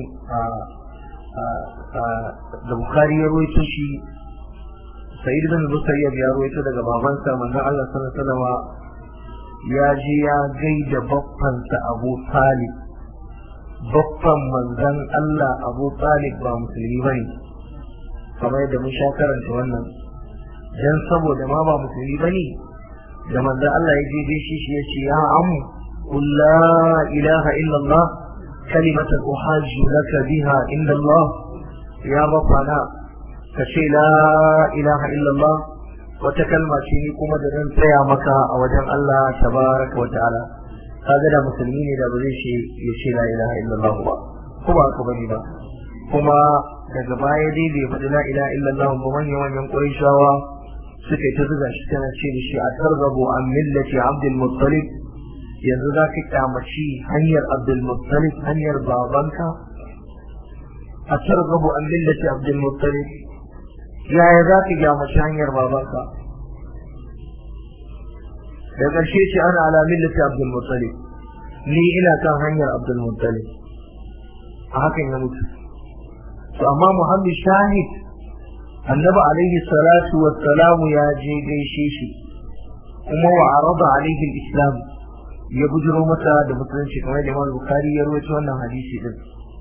da bukari ya rawaito shi sa'id bin musayyab ya rawaito daga babansa manzon Allah sallallahu alaihi wasallam ya je ya gaida baffansa Abu Talib baffan manzon Allah Abu Talib ba musulmi bane kamar yadda mun sha karanta wannan dan saboda ma ba musulmi bane da manzon Allah ya je gaishe shi ya ce ya amu qul la ilaha illa Allah kalimatan uhajju laka biha inda Allah ya bafana ka ce la ilaha illa Allah wata kalma ce ni kuma da zan tsaya maka a wajen Allah tabaraka wa ta'ala kaga da musulmi ne da ba zai ce ya ce la ilaha illallah ba ko ba ka bane ba kuma daga baya dai bai faɗi la ilaha illallah ba manyan manyan qurayshawa suka yi ta zuga shi tana ce shi a targabu an millati abdul muttalib yanzu za ka kyamaci hanyar abdul muttalib hanyar babanka a targabu an millati abdul muttalib yaya za ka kyamaci hanyar babanka da ƙarshe ce ana ala millati abdul muttalib ni ina kan hanyar abdul muttalib a hakan ya mutu to amma muhammad shahid annabi alaihi salatu wassalamu ya je gaishe shi kuma wa arada alaihi islam ya bujiro masa da musulunci kamar da Imam Bukhari ya rawaito wannan hadisi din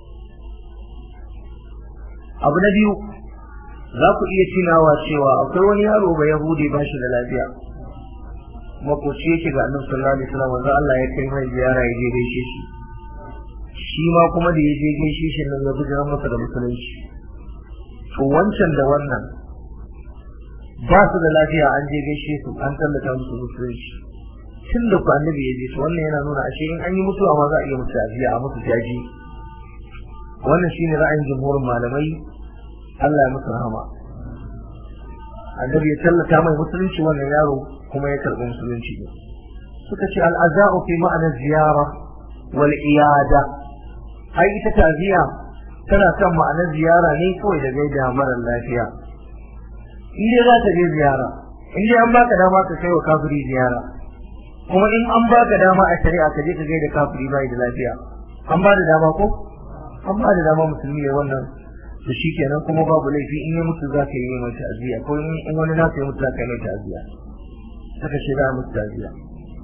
abu na biyu za ku iya tunawa cewa akwai wani yaro ba yahudi ba shi da lafiya makoci yake ga annabi sallallahu alaihi wasallam wanda Allah ya kai mai ziyara ya je gaishe shi shi ma kuma da ya je gaishe shi nan ya bujiro masa da musulunci to wancan da wannan ba su da lafiya an je gaishe su an tallata musu musulunci tun da ku annabi ya je to wannan yana nuna ashe in an yi mutuwa ma za a iya mutu ajiya a musu jaji wannan shine ra'ayin jumhurin malamai Allah ya musu rahama annabi ya tallata mai musulunci wannan yaro kuma ya karɓi musulunci ne suka ce al'aza'u fi ma'ana ziyara wal iyada ai ita taziya tana kan ma'anar ziyara ne kawai da gaida mara lafiya in dai za ta je ziyara in dai an baka dama ka kai wa kafiri ziyara kuma in an baka dama a shari'a ka je ka gaida kafiri bai da lafiya an ba da dama ko an ba da dama musulmi ya wannan to shikenan kuma babu laifi in ya mutu za ka yi mai ta'aziyya ko in wani na ya mutu za ka yi mai ta'aziyya saka ce za a mutu ta'aziyya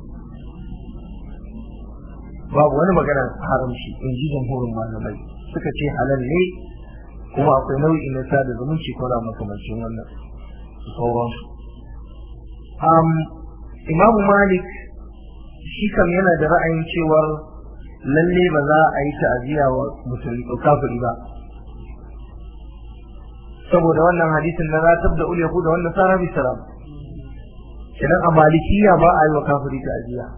babu wani magana haramci in ji jamhurin malamai suka ce halal ne kuma akwai nau'i na sada zumunci ko da makamancin wannan sauransu imamu malik shi kam yana da ra'ayin cewar lalle ba za a yi ta'aziyya wa musulmi ko kafiri ba saboda wannan hadisin na ratab da ul yahuda wannan sara bi salam idan a malikiya ba a yi wa kafiri ta'aziyya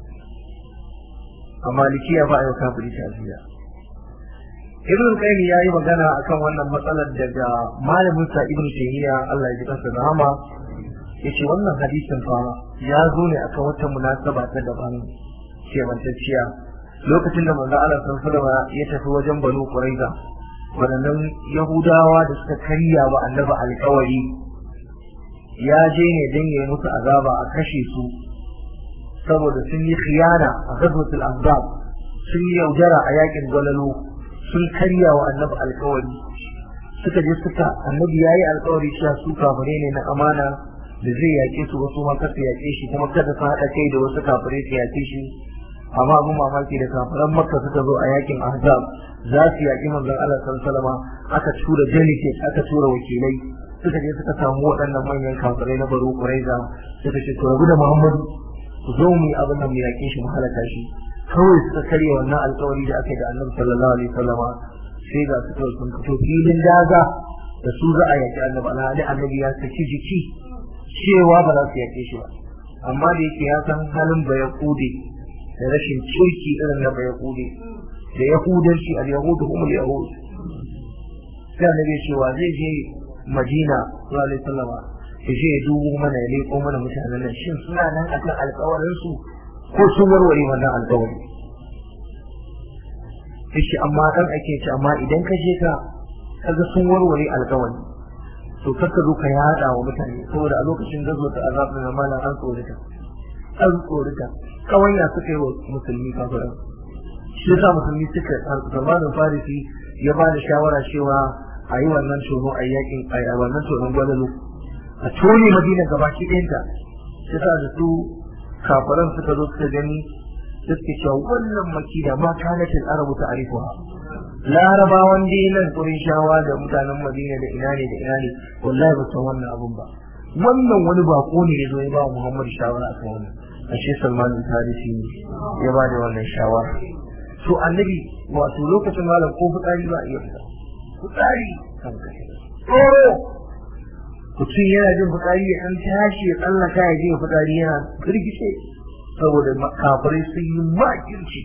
a malikiya ba a yi wa kafiri ta'aziyya ibn qayyim ya yi magana akan wannan matsalar daga malamin sa ibn taymiya Allah ya ji kansa da rahama yace wannan hadisin fa ya zo ne akan wata munasaba ta daban kebantacciya lokacin da manzo Allah sallallahu alaihi ya tafi wajen Banu Quraiza wadannan Yahudawa da suka karya wa Annabi alƙawari ya je ne dan yayi musu azaba a kashe su saboda sun yi khiyana a ghazwatul ahzab sun yi yaudara a yakin gwalalo sun karya wa Annabi alƙawari suka je suka Annabi yayi alƙawari cewa su kafare ne na amana da zai yaƙe su wasu ma kasa yaƙe shi kuma kada su haɗa kai da wasu kafirai su yaƙe shi amma abin mamaki da kafiran makka suka zo a yakin ahzab za su yaƙi manzon Allah sallallahu aka tura delegate aka tura wakilai suka je suka samu waɗannan manyan kafirai na baro quraiza suka ce to rabu da muhammadu ku zo mu yi abin nan mu yaƙe shi mu halaka shi kawai suka karya wannan alƙawari da aka yi da annabi sallallahu alaihi wasallama sai ga su kawai sun fito filin daga da su za a yaƙi annabi alhali annabi ya saki jiki cewa ba za su yaƙe shi ba amma da yake ya san halin ba ya kude da rashin kirki irin na ba ya kude da yahudanci al yahudu hum al yahud sai annabi cewa zai je madina sallallahu alaihi wasallama ya je ya dubo mana ya leko mana mutanen nan shin suna nan akan alƙawarin su ko sun warware wannan alƙawari yace amma dan ake ce amma idan ka je ka kaga sun warware alƙawari to kar ka zo ka yada wa mutane saboda a lokacin gazo ta azab na mala an tsorita an tsorita kawanya suka yi wa musulmi kafiran shi yasa musulmi suka zamanin farisi ya ba da shawara cewa a yi wannan tono a yakin a wannan tonon gwalalu a tone madina gabaki ɗayanta shi yasa da su kafiran suka zo suka gani suke cewa wannan makida ma kanatin arabu ta arifuha larabawan dinan shawa da mutanen madina da ina ne da ina ne wallahi ba san wannan abun ba wannan wani bako ne ya zo ya ba muhammad shawara a kan wannan ashe salman al-farisi ne ya ba da wannan shawara to annabi wato lokacin malam ko fitsari ba iya fita fitsari kan kashe tsoro mutum yana jin fitsari ya ɗan tashi ya tsallaka ya je fitsari yana firgice saboda kafirai sun yi makirci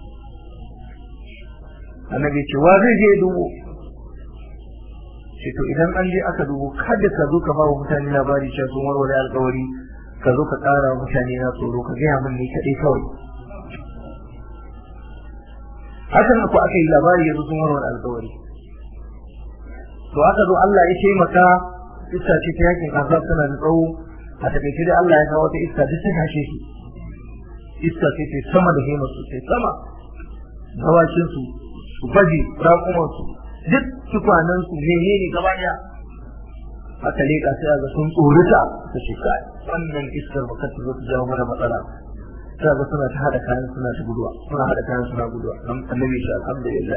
annabi ce wa zai je dubo ce to idan an je aka dubo kada ka zo ka ba wa mutane labari cewa sun warware alkawari ka zo ka ƙara wa mutane na tsoro ka gaya min ne kaɗai kawai hakan ku aka yi labari yanzu sun warware alkawari to aka zo Allah ya taimaka iska ce ta yakin azab tana da tsawo a takaice dai Allah ya kawo wata iska duk ta kashe su iska ce ta sama da himar su sai sama dawakin su su baje raƙuman su duk tukwanen su menene gaba daya aka leƙa sai a ga sun tsorita ta ce kai wannan iskar baka ta zo ta jawo mana matsala ta ga suna ta hada kayan suna ta guduwa suna hada kayan suna guduwa dan annabi shi alhamdulillah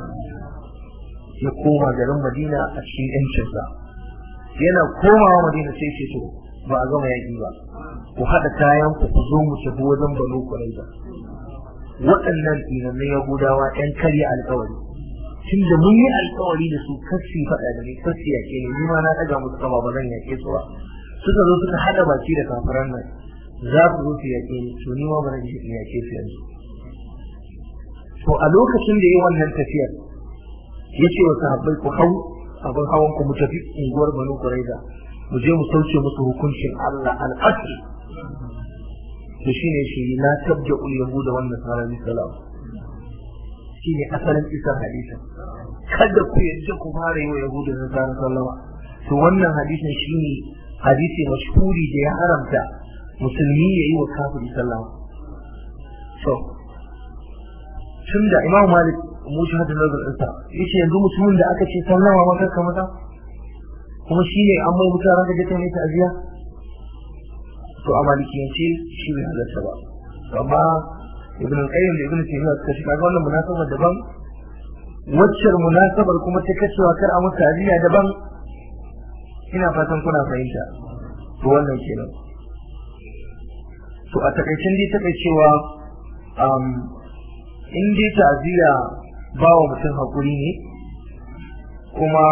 ya koma garin Madina a cikin yancinsa yana komawa Madina sai ce to ba a gama yaƙi ba ku haɗa kayan ku ku zo mu tafi wajen Banu Quraiza waɗannan inanne Yahudawa ɗan karya alƙawari tun da mun yi alƙawari da su kasi faɗa da ni kasi yaƙe ne ni ma na ɗaga musu kama ba zan yaƙe su ba suka zo suka haɗa baki da kafiran nan za ku zo su yaƙe ni to ni ma ba zan yaƙe su yanzu to a lokacin da ya yi wannan tafiyar ya ce wa sahabbai ku hau abin hawan ku mu tafi unguwar Banu Quraiza mu je mu sauke musu hukuncin Allah al-asr to shine shi la tabda ul yahuda wan nasara bi salam shine asalin isar hadisi kada ku yadda ku fara yi wa yahuda da nasara sallama to wannan hadisin shine hadisi mashhuri da ya haramta musulmi ya yi wa kafiri sallama to tunda imam malik mu shi hadin nazar ɗinsa yace yanzu mutumin da aka ce sallama ma kanka mata kuma shi ne an mai mutuwa ranka jata mai ta'aziya to a malikiyance shi bai halarta ba amma ibn al-qayyim da ibn taymiyyah suka shi kaga wannan munasabar daban waccar munasabar kuma ta kacewa kar a musu ta'aziya daban ina fatan kuna fahimta to wannan kenan to a takaicin dai takaicewa um, in dai ta'aziya ba wa mutum haƙuri ne kuma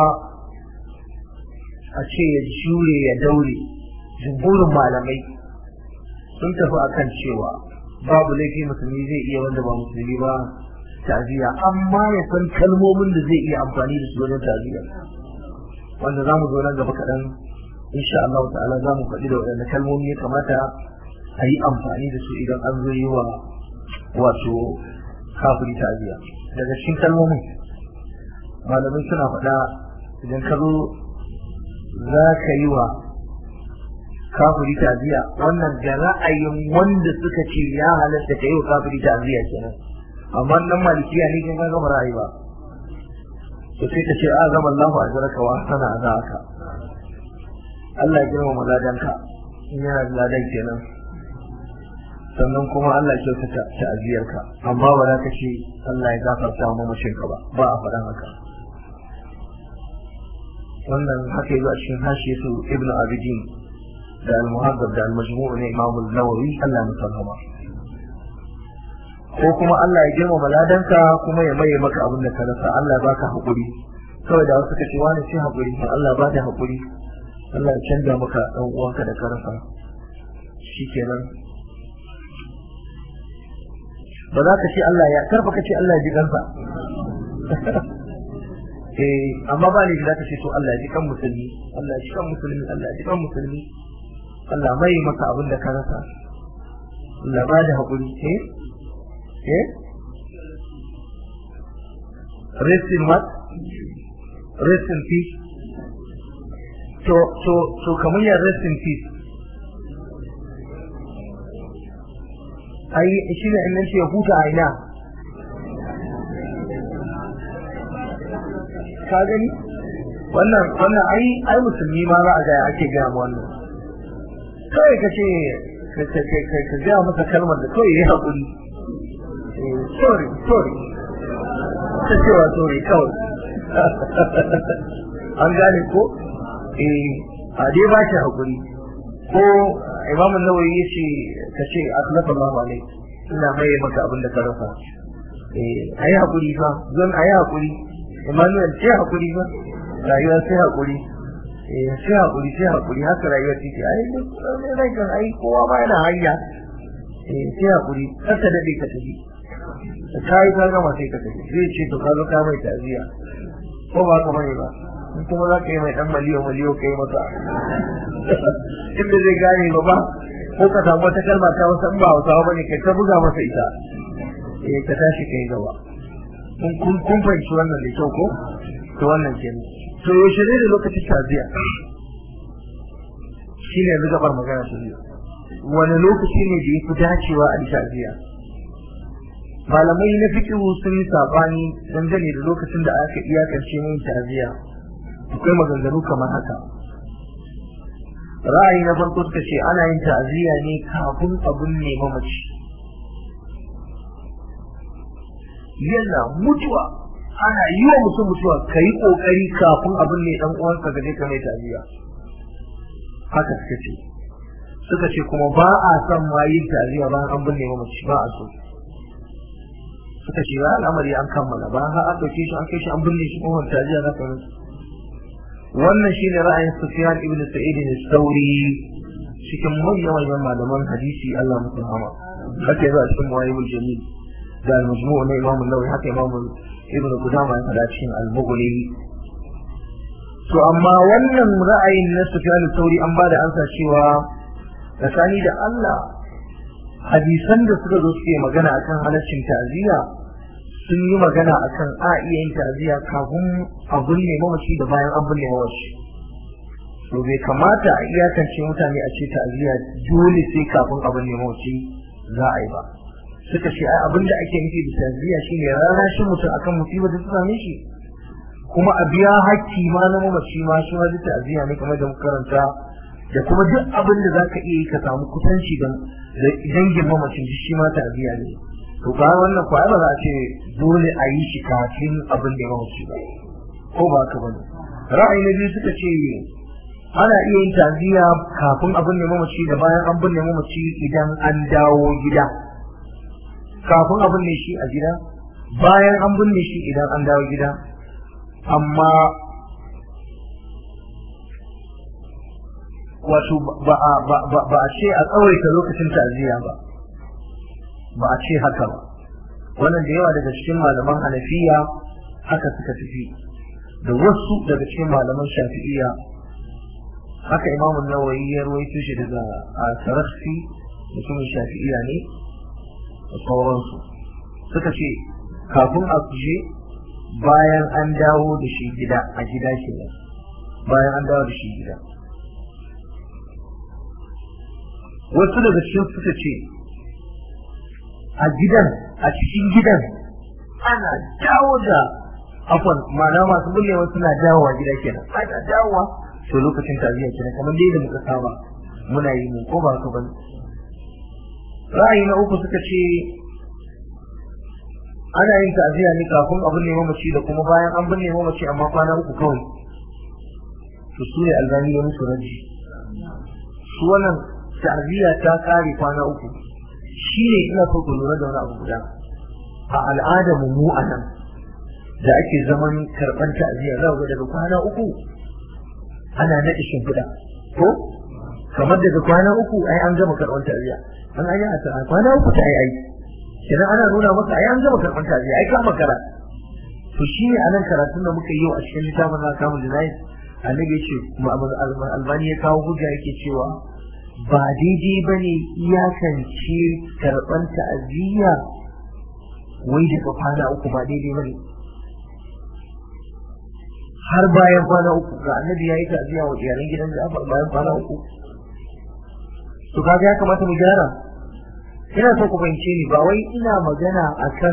a ce ya jure ya daure jumhurin malamai sun tafi akan cewa babu laifi musulmi zai iya wanda ba musulmi ba ta'aziyya amma ya san kalmomin da zai iya amfani da su wajen ta'aziyya wanda za mu zo nan gaba kaɗan insha Allah ta'ala za mu faɗi da waɗanda kalmomi ya kamata a yi amfani da su idan an zo yi wa wato kafiri ta'aziyya daga cikin kalmomin malamai suna faɗa idan ka zo za ka yi wa kafiri ta'aziyya wannan da ra'ayin wanda suka ce ya halatta ka yi wa kafiri ta'aziyya kenan amma nan malikiya ne kin ga gama ra'ayi ba to sai ka ce a zama Allahu ajraka wa sana azaka Allah ya girmama ladanka in yana da ladan kenan sannan kuma Allah ya kyautata ta'aziyarka amma ba za ka ce Allah ya gafarta wa mamashinka ba ba a faɗan haka wannan haka yi a cikin hashe su ibnu abidin da al-muhaddab da al-majmu' ne imam an-nawawi Allah ya musallama ko kuma Allah ya girmama ladanka kuma ya maye maka abin da ka rasa Allah ya baka hakuri kawai da wasu kace wani sai hakuri Allah ba da hakuri Allah ya canza maka dan uwanka da ka rasa shikenan ba za ka ce Allah ya karfa ka ce Allah ya ji kansa eh amma ba ne za ka ce to Allah ya ji kan musulmi Allah ya ji kan musulmi Allah ya ji kan musulmi Allah mai maka abin da ka rasa Allah ba da haƙuri eh eh rest in what rest in peace to to to kamar ya rest in peace ai shi ne in ce huta a ina ka gani wannan wannan ai ai musulmi ma za a ga ake gaya ma wannan kawai ka ce ka gaya masa kalmar da kawai ya haƙuri sorry sorry ta cewa sorry kawai an gane ko eh a dai ba shi haƙuri ko imam nawawi ya ce ka ce aslafa Allah alai ina mai maka abin da ka rasa eh ayi haƙuri fa zan ayi haƙuri Emmanuel sai haƙuri fa rayuwa sai haƙuri eh sai haƙuri sai haƙuri haka rayuwa take ai ne rai kan ai kowa ma yana hanya eh sai haƙuri kar ka dade ka tafi da kai ka gama sai ka tafi zai ce to ka zo ka mai ta'aziya ko ba ka bane ba in kuma za ka yi mai dan maliyo maliyo kai masa inda zai gane ba ba ko ka samu wata kalma ta wasu in ba hausawa bane kai ta buga masa ita eh ka tashi kai gaba kun kun fahimci wannan da kyau ko to wannan kenan to yaushe ne da lokacin taziya shi ne yanzu gabar magana ta biyu wani lokaci ne da ya fi dacewa a taziya malamai na fikihu sun yi sabani dangane da lokacin da aka iyakance mun taziya akwai maganganu kamar haka ra'ayi na farko suka ce ana yin ta'aziyya ne kafin abun ne mamaci yana mutuwa ana yi wa mutum mutuwa ka yi ƙoƙari kafin abin ne ɗan uwanka ga ka mai ta'aziyya haka suka ce suka ce kuma ba a son ma yin ta'aziyya bayan an binne mamaci ba a so suka ce ya al'amari an kammala ba har an ɗauke shi an kai shi an binne shi kuma ta'aziyya za ka mutu wannan shine ra'ayin Sufyan ibn Sa'id al-Thawri cikin manyan manyan malaman hadisi Allah musu rahama haka yazo a cikin Muwayyibul Jamil da al-Majmu' na Imam an-Nawawi haka Imam Ibn Qudamah ya faɗa cikin al-Mughni to amma wannan ra'ayin na Sufyan al-Thawri an bada ansa cewa tsakani da Allah hadisan da suka zo suke magana akan halaccin ta'aziyya sun yi magana akan a iya yin ta'aziyya kafin a binne mamaci da bayan an binne mamaci to bai kamata a iyakance mutane a ce ta'aziyya dole sai kafin a binne mamaci za a yi ba suka ce ai abin da ake nufi da ta'aziyya shine rarrashin mutum akan musibar da ta same shi kuma a biya hakki ma na mamaci ma shi ma duk ta'aziyya ne kamar da muka karanta da kuma duk abin da zaka iya yi ka samu kusanci da dangin mamacin shi ma ta'aziyya ne to ba wannan ko ba za a ce dole a yi shi kafin abin da ya wuce ba ko ba ka bane ra'ayi na biyu suka ce ana iya yin taziya kafin abin da mamaci da bayan an binne mamaci idan an dawo gida kafin abin ne shi a gida bayan an binne shi idan an dawo gida amma wato ba a ce a tsawaita lokacin ta'aziyya ba ba a ce haka ba wannan da yawa daga cikin malaman hanafiya haka suka tafi da wasu daga cikin malaman shafi'iya haka imamun nawawi ya ruwaito shi daga sarafi mutumin shafi'iya ne da sauransu suka ce kafin a kuje bayan an dawo da shi gida a gida ke bayan an dawo da shi gida wasu daga cikin suka ce a gidan a cikin gidan ana dawo da afon ma'ana masu bullewa suna dawowa gida kenan ana dawowa to lokacin taziya kenan kamar dai da muka saba muna yi mu ko ba ka bane ra'ayi na uku suka ce ana yin ta'aziyya ne kafin abin ne mamaci da kuma bayan an binne mamaci amma kwana uku kawai to su ne albani ya musu raji su wannan ta'aziyya ta kare kwana uku shi ne ina so ku lura da wani abu guda a al'adar mu a nan da ake zaman karɓar ta'aziyya za ga daga kwana uku ana naɗe shimfiɗa ko kamar daga kwana uku ai an gama karɓar ta'aziyya an ayi a kwana uku ta yi ai kenan ana nuna maka ai an gama karɓar ta'aziyya ai ka makara to shi ne anan karatun da muka yi yau a cikin littafin na kamun jinayi annabi ya ce albani ya kawo hujja yake cewa ba daidai ba ne iyakance karɓar ta'aziyya wai daga kwana uku ba daidai ba ne har bayan kwana uku ga annabi ya yi ta'aziyya wa iyalan gidan Ja'far bayan kwana uku to kaga ya kamata mu gyara ina so ku fahimce ni ba wai ina magana akan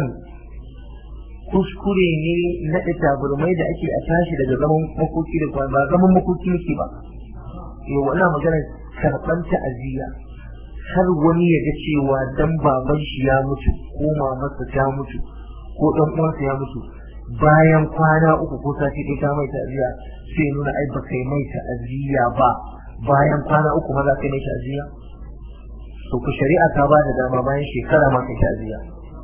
kuskure ne na taburmai da ake a tashi daga zaman makoki da kwana ba zaman makoki nake ba yau wannan magana karɓar ta'aziyya har wani ya ga cewa dan baban shi ya mutu ko mamarsa ta mutu ko dan uwansa ya mutu bayan kwana uku ko sati ɗaya ta mai ta'aziyya sai nuna ai ba kai mai ta'aziyya ba bayan kwana uku ma za ka mai ta'aziyya to ku shari'a ta ba da dama bayan shekara ma kai ta'aziyya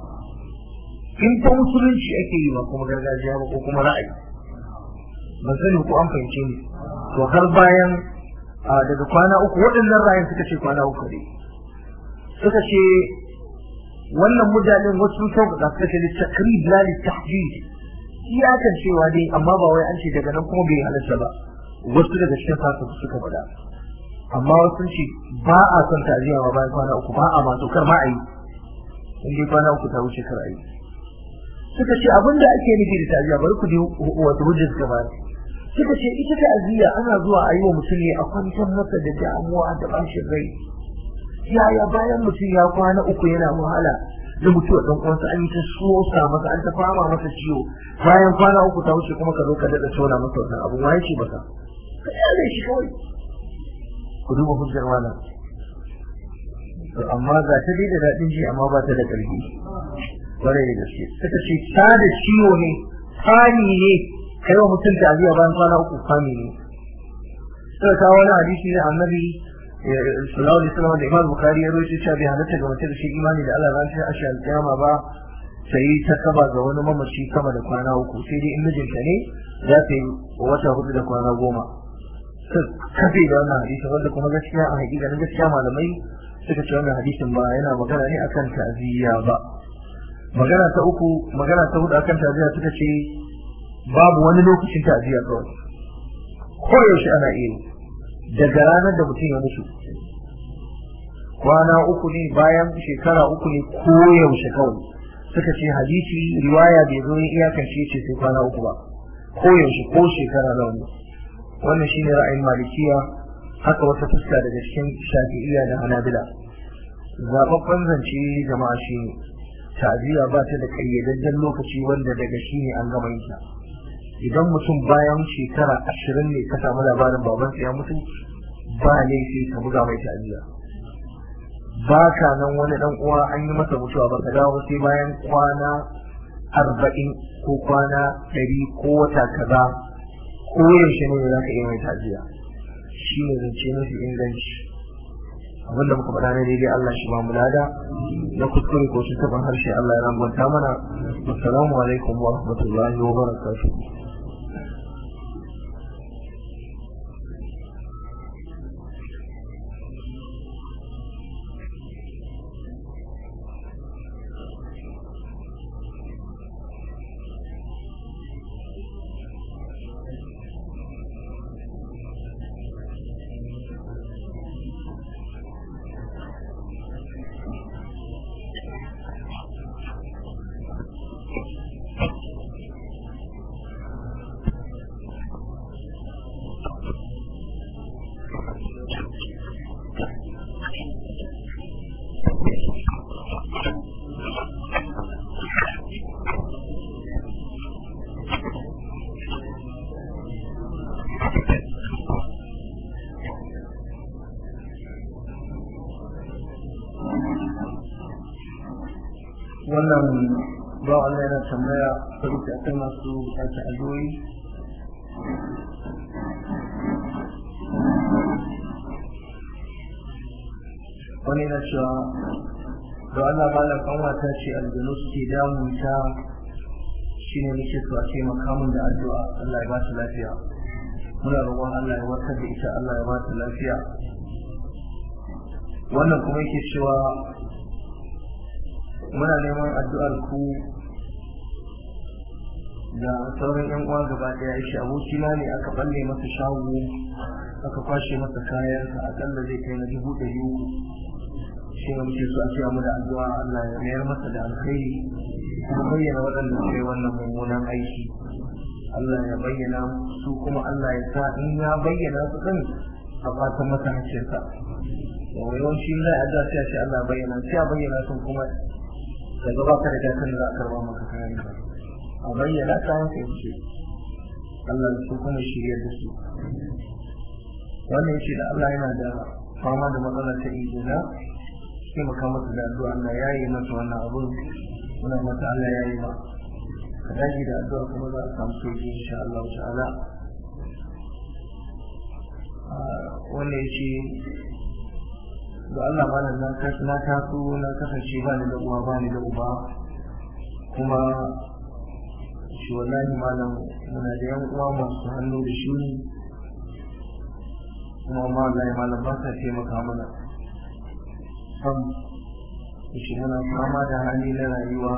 in ta musulunci ake yi ba kuma gargajiya ba ko kuma ra'ayi ban sani ko an fahimce ni to har bayan daga kwana uku waɗannan ra'ayin suka ce kwana uku ne suka ce wannan mutanen wasu sauƙaƙa suka ce takrib la li tahdid iyakan cewa dai amma ba wai an ce daga nan kuma bai halarta ba wasu daga cikin fasa suka faɗa amma wasu ce ba a son ta'aziyya ba bayan kwana uku ba a ma to kar ma a yi in dai kwana uku ta wuce kar a yi suka ce abin da ake nufi da ta'aziyya bari ku ji wata hujja suka bayar suka ce ita ta'aziyya ana zuwa a yi wa mutum ne a kwantar masa da damuwa da bashin rai yaya bayan mutum ya kwana uku yana wahala da mutuwa dan uwansa an yi ta sosa masa an ta fama masa ciwo bayan kwana uku ta wuce kuma ka zo ka daɗa tona masa wannan abu waye ce baka ka kyale shi kawai ku duba hujjar wannan to amma ga ta dai da daɗin ji amma ba ta da ƙarfi kwarai da gaske suka ce ta da ciwo ne fani ne kai wa mutum ta aziya bayan kwana uku fani ne suka kawo wani hadisi ne annabi sallallahu alaihi wasallam da imam bukhari ya rawaito cewa bai halatta ga mutum da shi imani da Allah ran shi ashi alƙiyama ba sai ta kaba ga wani mamaci kama da kwana uku sai dai in mijinta ne za ta yi wata hudu da kwana goma kafe da wannan hadisi wanda kuma gaskiya a hakikanin gaskiya malamai suka ce wannan hadisin ba yana magana ne akan ta'ziya ba magana ta uku magana ta hudu akan ta'ziya suka ce babu wani lokacin ta'ziya kawai ko yaushe ana iya daga ranar da mutum ya mutu kwana uku ne bayan shekara uku ne ko yaushe kawai suka ce hadisi riwaya bai zo iyakance ce sai kwana uku ba ko yaushe ko shekara nawa ne wannan shine ra'ayin malikiya haka wata fuska daga cikin shafi'iyya da hanabila zababban zance jama'a shi ne ta'aziyya ba ta da kayyadajjen lokaci wanda daga shi ne an gama yin idan mutum bayan shekara ashirin ne ka samu labarin babansa ya mutu ba laifi ka buga mai ta'aziyya ba ka nan wani dan uwa an yi masa mutuwa ba ka dawo sai bayan kwana arba'in ko kwana ɗari ko wata kaza ko yaushe ne za ka iya mai ta'aziyya shi ne zance mafi inganci abinda muka faɗa na daidai Allah shi ba mu lada na kuskure ko shi taɓa harshe Allah ya rangwanta mana assalamu alaikum wa rahmatullahi wa barakatuh wannan ba Allah yana tambaya saboda akwai masu bukatar addu'o'i wani na cewa da Allah malam kanwata ce aljanu suke damun ta shine nake so a taimaka min da addu'a Allah ya ba ta lafiya muna roƙon Allah ya warkar da ita Allah ya ba ta lafiya wannan kuma yake cewa muna neman addu'ar ku da sauran yan uwa gaba daya shi abokina ne aka balle masa shago aka kwashe masa kayansa akalla zai kai na dubu ɗari uku shi ne muke so a cewa mu da addu'a Allah ya mayar masa da alkhairi kuma bayyana waɗanda suka yi wannan mummunan aiki Allah ya bayyana su kuma Allah ya sa in ya bayyana su din a fatan masa hakkinsa yawanci zai a sai a ce Allah bayyana sai a bayyana sun kuma daga baka da gasar za a karba maka kayan ka a bayyana ta haka yake Allah su kuma shirya da su wannan yake da Allah yana da fama da matsalar ta izina sai maka masa da addu'a Allah ya yi masa wannan abun muna mata Allah ya yi ma ka dage da addu'a kuma za a samu sauki insha Allah ta'ala wannan yake da Allah malam na na taso na kasance ba ni da uwa ba ni da uba kuma shi wallahi malam muna da yan uwa masu hannu da shi kuma ma wallahi malam ba sa taimaka mana sam shi muna fama da hali na rayuwa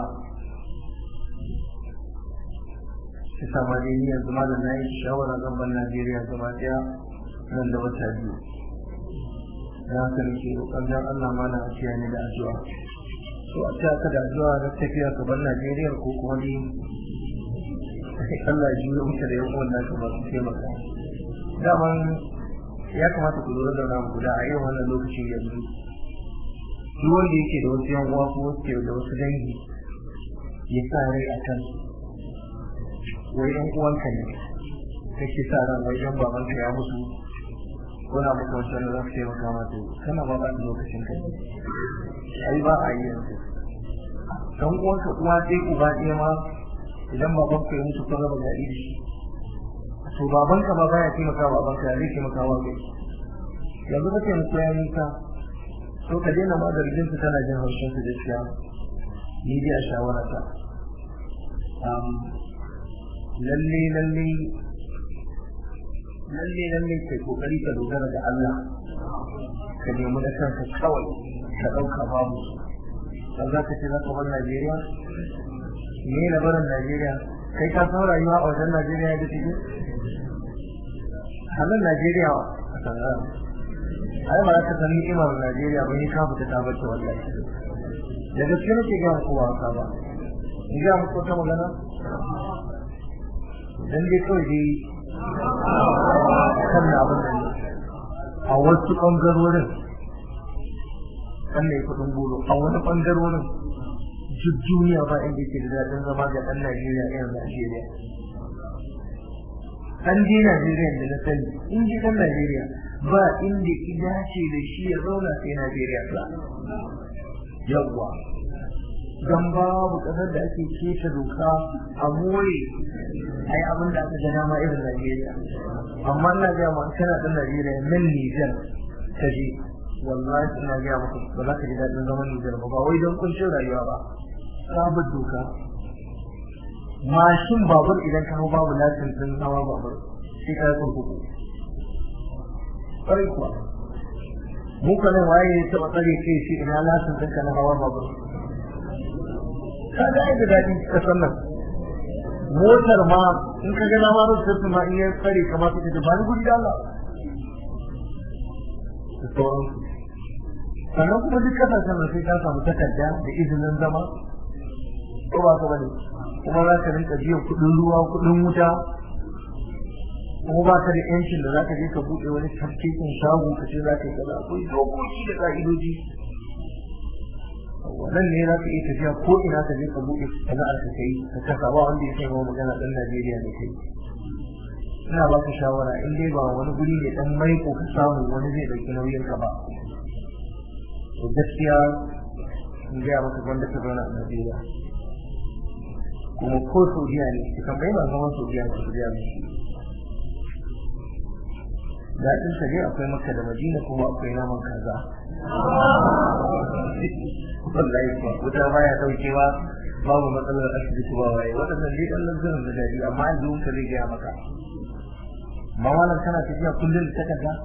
shi sama dai ni yanzu malam na yi shawara zan bar Najeriya gaba daya nan da wata biyu da haka nake roƙon dan Allah mana a ciya ni da addu'a to a ciya ka da addu'a da tafiya ka bar Najeriya ko kuma ni Allah ya jiyo muka da yan uwan naka ba su taimaka daman ya kamata ku lura da wani guda a irin wannan lokacin yanzu duk wanda yake da wasu yan uwa ko wasu da wasu dangi ya sa rai a kan wai yan uwanka ne kake sa ran wai yan babanka ya mutu wani abu ko wacce za su taimaka ma to kana ba ba lokacin kai ai ba a yi yanzu dan uwanka uwa sai uba ɗaya ma idan baban ka ya mutu ko raba gari da shi to baban ka ba baya taimaka wa baban ka zai taimaka wa kai yanzu ka taimaka ya nisa to ka daina ma zargin su tana jin haushin su gaskiya ni dai a shawara ta lalle lalle lalle lalle kai kokari ka dogara da Allah ka nemi da kanka kawai ka dauka babu dan za ka ce za ka bar Najeriya me na barin Najeriya kai ka san rayuwa a wajen Najeriya da take halin Najeriya a sanar ai ba za ka san ni'imar Najeriya ba ni ka fita ta bace wallahi da gaske nake ga kowa ka ba in ga muku ta magana dan dai kawai dai kan na abin nan a wasu ɓangarorin kan ne kudin buru a wani ɓangarorin duk duniya ba inda ke da daɗin zama ga ɗan Najeriya irin Najeriya. Ɗan je Najeriya da na sani, in ji ɗan Najeriya ba inda ki dace da shi ya zauna sai Najeriya ba. Yawwa. Don babu ƙasar da ake keta doka a more a yi abin da aka ga dama irin Najeriya. Amma ina ga ma kana ɗan Najeriya nan Nijar ta je wallahi ina ga maka ba za ka ji daɗin zaman Nijar ba ba wai don kuncin rayuwa ba. Sabar doka. Mashin babur idan ka hau babu lasin ɗin hawa babur sai ka yi kurkuku. Ƙwarai kuwa. Mu ka nan waye ya taɓa tsare kai shi ina lasin ɗinka na hawa babur. Ka ga da daɗi ƙasar nan. motar ma in ka ga dama rubuta ma in ya tsare kamar su ta ba ni gudi da Allah sannan kuma duk kasashen da sai ka samu takarda da izinin zama ko ba ka bane kuma za ka rinka biyan kuɗin ruwa kuɗin wuta kuma ba ka da yancin da za ka je ka buɗe wani tafkekin shago ka ce za ka yi kaza akwai dokoki da ƙa'idoji wannan ne za ka iya tafiya ko ina ka je ka buɗe sana'ar ka kai ka kasa ba wanda ya kai ma magana ɗan Najeriya ne kai ina ba ka shawara in dai ba wani guri ne ɗan maiko ka samu wani zai ɗauki nauyin ka ba to gaskiya in gaya maka wanda ka zauna a Najeriya kuma ko Saudiya ne ka tambayi ba zaman Saudiya ko Saudiya ne daɗin sa dai akwai Makka da Madina kuma akwai naman kaza wallahi kuwa wuta baya daukewa babu matsalar asibiti ba waye waɗannan dai ɗan lanzarin da daɗi amma yanzu ka zai gaya maka ma malam kana tafiya kullum da takarda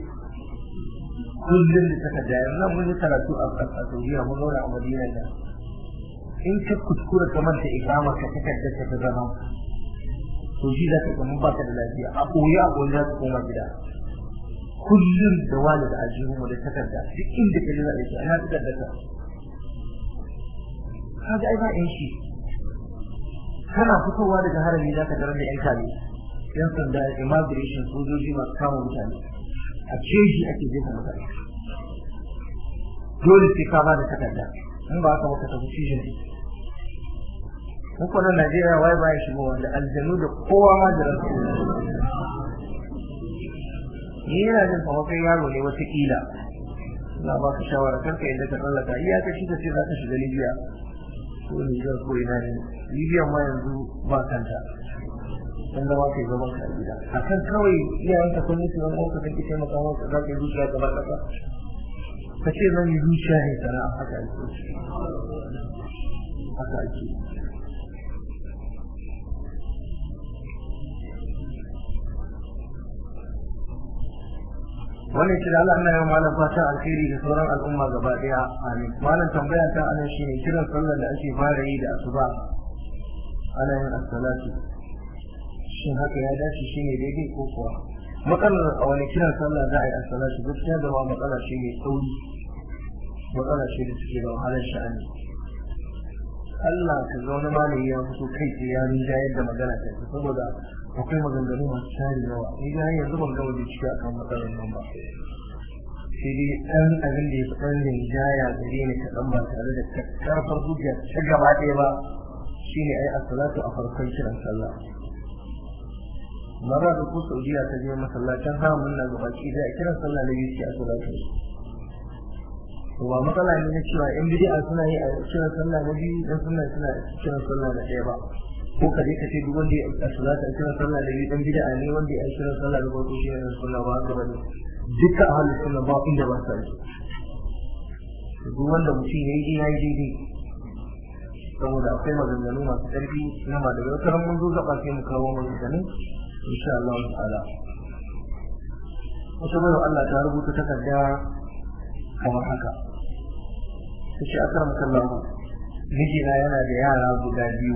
kullum da takarda yanzu nan mun yi karatu a Saudiya mun zauna a Madina da in ka kuskura ka manta ikama ka takarda ka ta zama to shi za ka kamar ba ka da lafiya a koyi a koyi za ka koma gida kullum da wani da aljihu mu da takarda duk inda ka ji za a yi ana takarda ka kaga ai ba yan shi kana fitowa daga harami za ka tarar da yan kame yan sanda immigration sojoji masu kama mutane a jeji ake jefa mutane dole sai ka ba da takarda in ba ka maka tafi cijin muku nan Najeriya wai ba ya shigo wanda aljanu da kowa ma da rasu ni yana jin kamar kai yaro ne wata kila ina ba ka shawara karka yadda ka tsallaka iya ka shi ka ce za ka shiga Libya ko Niger ko ina ne Libya ma yanzu ba kanta dan da kai gaban ka gida akan kawai iyayen ka sun mutu wani ka kake taimaka maka za ka yi zuciya gaba ɗaya ka ce zan yi zuciya ne sana'a haka ake haka ake wannan shi da Allah ina yau malam fatan alkhairi da sauran al'umma gaba daya amin malam tambaya ta anan shine kiran sallar da ake fara yi da asuba ana yin as-salatu shin haka ya dace shine daidai ko kuwa matsalar a wani kiran sallah za a yi as-salatu gaskiya da ma matsala shi ne tsauri matsala ce da suke da wahalar sha'ani Allah ka ga wani malami ya fito kai sai ya rinja yadda magana ta saboda akwai maganganu masu tari yawa ni ga yanzu ban ga wani ciki akan matsalar nan ba sai dai ɗan abin da ya fi ɗan rinjaya gare ni kaɗan ba tare da karfar hujja ta gaba ɗaya ba shine ai as-salatu a farkon kiran sallah mara da ko saudiya ta je masallacin haramun na gaba ki da kiran sallah na biyu ce as-salatu to ba matsala ne na cewa yan bid'a suna yi a kiran sallah na biyu dan suna suna kiran sallah na ɗaya ba ko ka je ka ce duk wanda ya salata a kiran sallah da biyu dan bid'a ne wanda ya kiran sallah da farko shi ne sunna ba haka bane dukkan ahlus sunna ba inda ba sa yi duk wanda mutum ya yi ya yi daidai saboda akwai maganganu masu ƙarfi na ma daga wata mun zo gaba sai mu kawo maganganu insha Allah ta'ala wata bayan Allah ta rubuta takarda kamar haka ta ce akar makallahu mijina yana da yara guda biyu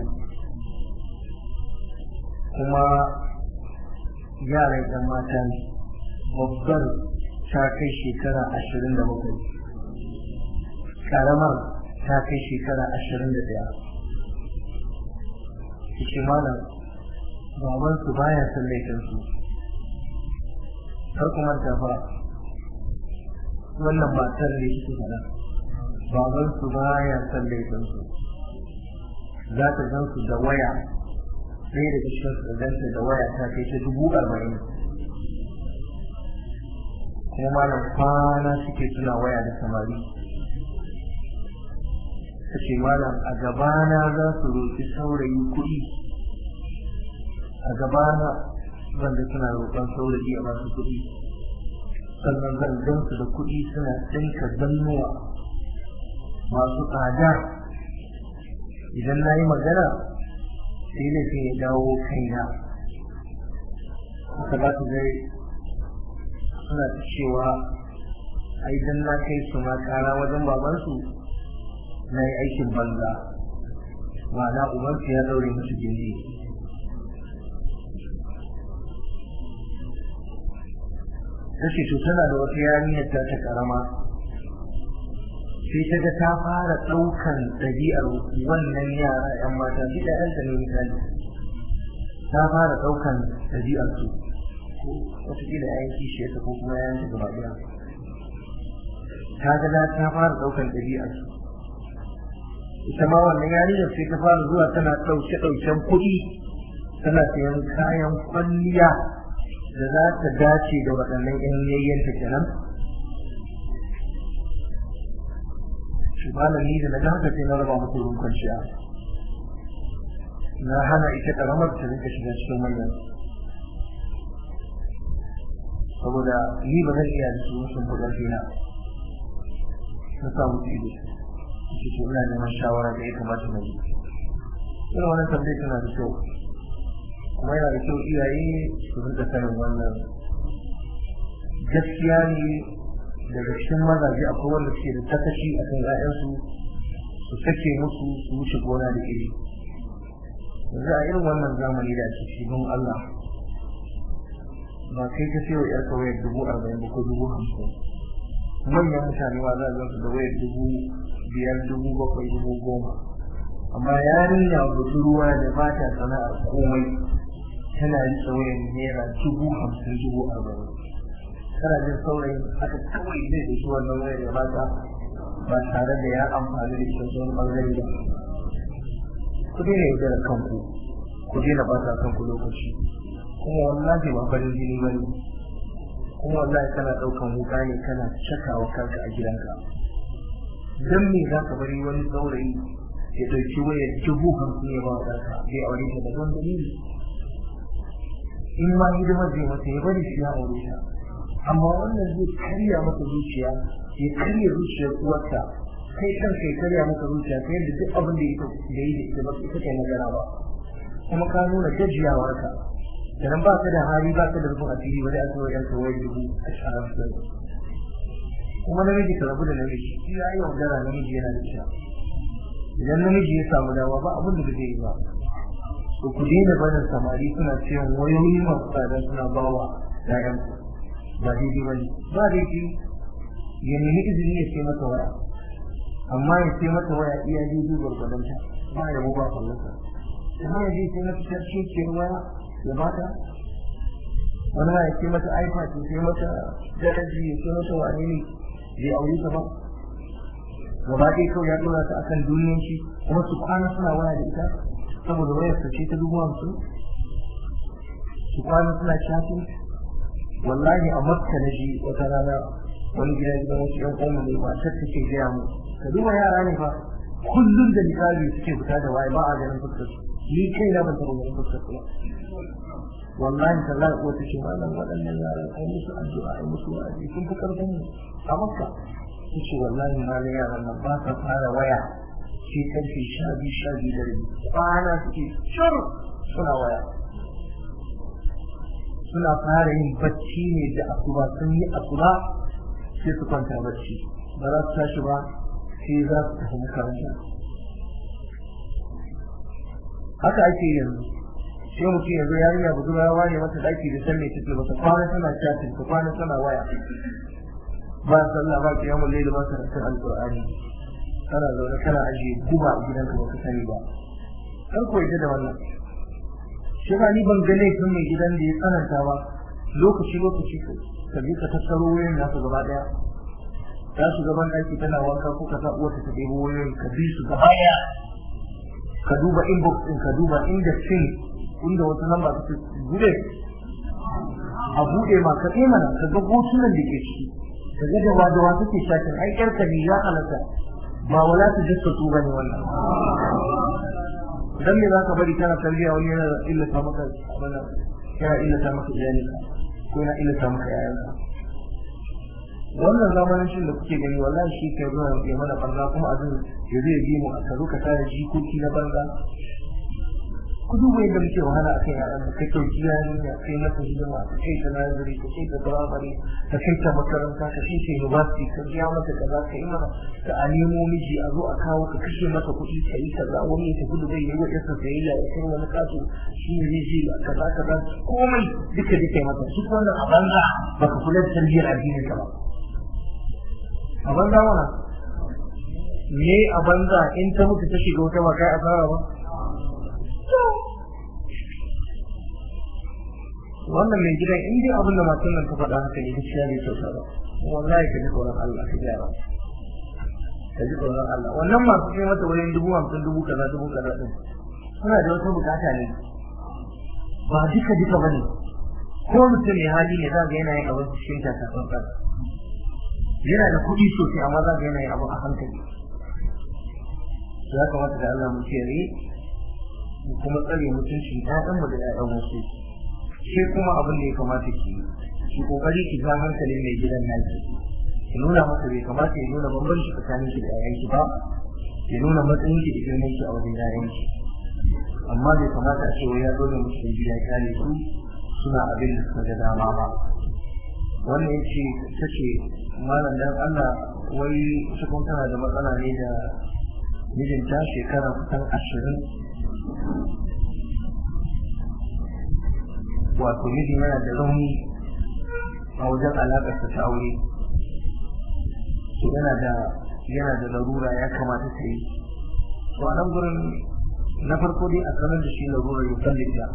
kuma yaran ɗan mata ne babbar ta kai shekara ashirin da bakwai ƙaramar ta kai shekara ashirin da ɗaya cikin malam babansu baya son laifinsu har kuma ta fa wannan matar ne shi faɗa babansu baya son laifinsu za ta gan su da waya ɗaya daga cikin su ganta da waya ta kai ta dubu arba'in kuma malam kwana suke suna waya da samari ta ce malam a gabana za su roƙi saurayi kuɗi a gabana zan da suna roƙon saurayi a masu kuɗi sannan zan gan su da kuɗi suna tsinka zannuwa masu tsada idan na yi magana sai laifin ya dawo kaina haka za su gai suna ta cewa ai dan na kai su ma kara wajen babansu na yi aikin banza ma'ana ubansu ya daure musu gindi ta ce to tana da wata yarinyar ta ta karama sai ta ga ta fara ɗaukan ɗabi'ar wannan yara 'yan mata shi da ɗanta ne misali ta fara ɗaukan ɗabi'ar su wataƙila ya yi kishiyarta ko kuma ya yanke gaba ɗaya ta ga ta fara ɗaukan ɗabi'ar su ita ma wannan yarinyar sai ta fara zuwa tana ɗauke ɗauken kuɗi tana sayan kayan kwalliya da za ta dace da waɗannan ƴan yayyanta kenan shi malami da na haka sai na raba musu ruwan kwanciya na hana ita ƙaramar ta rinka shiga cikin wannan saboda ni ba zan iya da su sun fi ƙarfi na na samu ido shi ke ina neman shawara da ya kamata na yi irin wannan tambayi tana da kyau kuma yana da kyau iyaye su rinka sanin wannan gaskiya ne daga cikin mazaje akwai wanda suke da takashi a kan ‘ya'yansu su sake musu su wuce gona da iri yanzu a irin wannan zamani da ake shi don Allah ba kai ka sayo ‘yarka wayar dubu arba'in ba ko dubu hamsin manyan mutane ma za a su da wayar dubu biyar dubu bakwai dubu goma amma yarinya budurwa da ba ta sana'ar komai tana riƙe wayan naira dubu hamsin dubu arba'in tana jin saurayin haka kawai zai da shi wannan wayar ya bata ba tare da ya amfani da ita wani ɓangare ba ku daina yaudara kanku ku daina bata kanku lokaci kuma wallahi ba farin jini ba ne kuma wallahi kana ɗaukan wuka ne kana cakawa kanka a gidanka dan me za ka bari wani saurayi ya ɗauki wayar dubu hamsin ya ba wa ɗanka bai aure ta da wani dalili in ma hidimar zai mata ya bari shi ya aure ta amma wannan zai karya maka zuciya ya karya zuciyar uwarta kai kanka ya karya maka zuciya ta yadda duk abin da ita da yi da ita ba ita kai magana ba kuma ka nuna gajiyawarka idan ba ka da hali ba ka da rufin asiri ba da aka wajen ka wayar dubu a shahararra kuma namiji ka rabu da namiji shi ya yi yaudara namiji yana da shi idan namiji ya samu dama ba abin da zai yi ba to ku daina barin samari suna cewa wayoyi masu tsada suna bawa ƴaƴan ba daidai ba ne ba daidai ya nemi izini ya ce mata waya amma ya ce mata waya iya daidai gwargwadon ta ba ya ba fallasa amma ya je sai mata tarki ce waya ya bata wani ma ya ce mata ipad ya ce mata daraji ya ce mata wane ne bai aure ta ba gaba ɗaya kawai ya ɗora ta akan duniyan shi kuma su kwana suna waya da ita saboda wayar ta ce ta dubu hamsin su kwana suna shafin wallahi a makka na ji wata rana wani gida gidan wasu yan ƙoma ne ba ta take gaya mu ka duba yara ne fa kullum da misali suke fita da waye ba a ganin fuskar su ni kai na ban taɓa ganin fuskar su wallahi tallahi ko ta ce malam waɗannan yaran ai musu addu'a ai musu wa'azi sun fi karfin mu a makka ta ce wallahi malam yaran nan ba sa fara waya sai karfe sha biyu sha biyu da rabi kwana suke shur suna waya suna fara yin bacci ne da asuba sun yi asuba sai su kwanta bacci ba za su tashi ba sai za su tafi makaranta haka ake yanzu sai mutum yanzu yarinya budurwa ya ware mata daki da san me take mata kwana tana chatting ta kwana tana waya ba sallah ba kiyamul layl ba karatun alqur'ani kana zaune kana ajiye guba a gidanka baka sani ba kar ko ita da wannan shi ba ni ban ga laifin mai gidan da ya tsananta ba lokaci lokaci ka je ka tattaro wayoyin nasu gaba daya ta su gaban ɗaki tana wanka ko ka sa uwarta ta ɗebo wayoyin ka bi su gaba daya ka duba inbox ɗin ka duba inda sin inda wata lamba ta bude a bude ma ka mana ka ga hotunan da ke ciki ka ga da wadawa take shakin ai ƴarka ne ya halatta ba wala ta jissa su bane wannan dan me zaka bari kana tarbiya wani yana illata maka abana yana illata maka iyalinka ko yana illata maka yayanka wannan zamanin shi da kuke gani wallahi shi ke zuwa ya mana banza kuma azin ya zai bi mu a kazo ka tare jikoki na banza ku duba yadda muke wahala a kan yaran ka kai kyauki yayin ya kai masa hidima ka kai ta nazari ka kai ta firamare ka kai ta makaranta ka kai ta university ka biya masa kaza ka yi mana ka a nemo miji a zo a kawo ka kashe masa kuɗi ka yi kaza wani ya tafi da bai yi wa yasa sayayya ya kai wani kaso shi ne zai ji kaza kaza komai duka duka masa shi wannan a banza baka kula da tarbiyyar addinin ka ba a banza mana me a banza in ta mutu ta shiga wata ba kai asara ba wannan mai gidan in dai abin da matan nan ta faɗa haka ne gaskiya bai kyauta ba wallahi ka ji tsoron Allah ka gyara ka ji tsoron Allah wannan masu kai mata wajen dubu hamsin dubu kaza dubu kaza din suna da wata bukata ne ba duka duka bane ko mutum mai hali ne za ga yana yin abin cikin takatsantsan yana da kuɗi sosai amma za ga yana yin abu a hankali ya kamata da Allah mu kiyaye mu kuma tsare mutuncin ƴaƴanmu da ƴaƴan wasu sai kuma abin da ya kamata ki ki kokari ki ga hankalin mai gidan naki ki nuna masa bai kamata ya nuna bambanci tsakanin ki da ƴaƴanki ba ya nuna matsayin ki da girman ki a wajen ƴaƴanki amma bai kamata a ce wai ya dole musu gida ya kare su suna abin da suka ga dama ba wannan ya ce ta ce malam dan Allah wai cikin tana da matsala ne da mijinta shekara kusan ashirin wato miji yana da rauni a wajen alaƙarsa ta aure yana da yana da larura ya kamata ta yi to a nan gurin na farko dai a sanar da shi larurar ya sallita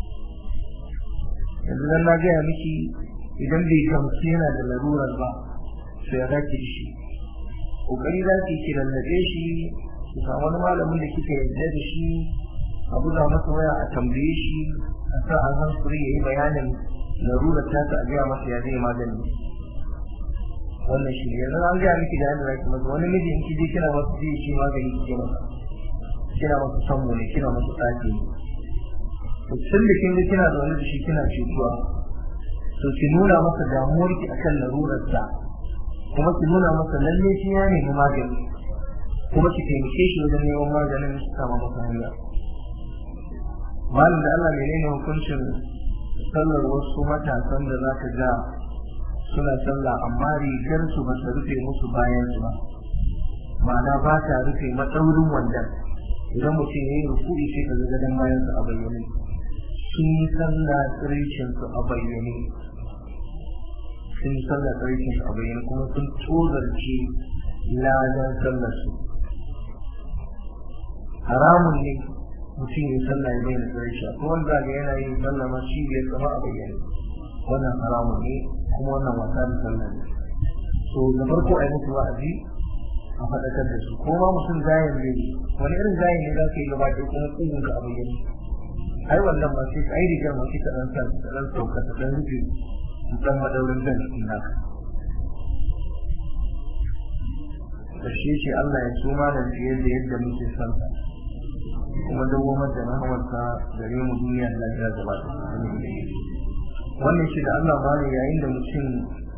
yanzu dan na gaya miki idan bai gamsu yana da larurar ba sai ya zaki da shi kokari za ki ki lallabe shi ki samu wani malamin da kika yarda da shi a buga masa waya a tambaye shi a sa an hankuri ya yi bayanin larurar ta ta gaya masa ya zai magani wannan shi ne yanzu an gaya miki da yadda za ki masa wani miji in kije kina masa zai shi magani kike masa kina masa sammu ne kina masa tsaki to tun da kin ga kina da wani da shi kina cutuwa to ki nuna masa damuwar ki akan larurarsa kuma ki nuna masa lalle shi ya nemi magani kuma ki taimake shi wajen neman maganin kama masa hanya malam da Allah menene hukuncin sallar wasu matasan da za ka ga suna sallah amma rigar su ba ta rufe musu bayan su ba ma'ana ba ta rufe matsaurin wandan idan mutum ya yi rukuri sai ka ga gadon bayan su a bayyane sun yi sallah tsiricin su a bayyane sun yi sallah tsiricin su a bayyane kuma sun tozarce ladan sallar su haramun ne mutum ya sallah ya bayyana tsirici ko wanda ga yana yin sallah ma shi bai sama a bayyane wannan haramun ne kuma wannan wasa da sallah ne so da farko a yi musu wa'azi a faɗakar da su ko ma mutum zayin ne wani irin zayin ne za ka yi gaba ɗaya kuma ƙugun ka a bayyane ai wannan ma sai ai rigar ma sai ka ɗan sa ka ɗan sauka ka ɗan rufe ɗan madaurin zan cikin naka ƙarshe ce Allah ya so malam fiye da yadda muke son sa kuma dawamar da rahamarsa gare mu duniya da lafiya gaba wannan shi da Allah ba ne yayin da mutum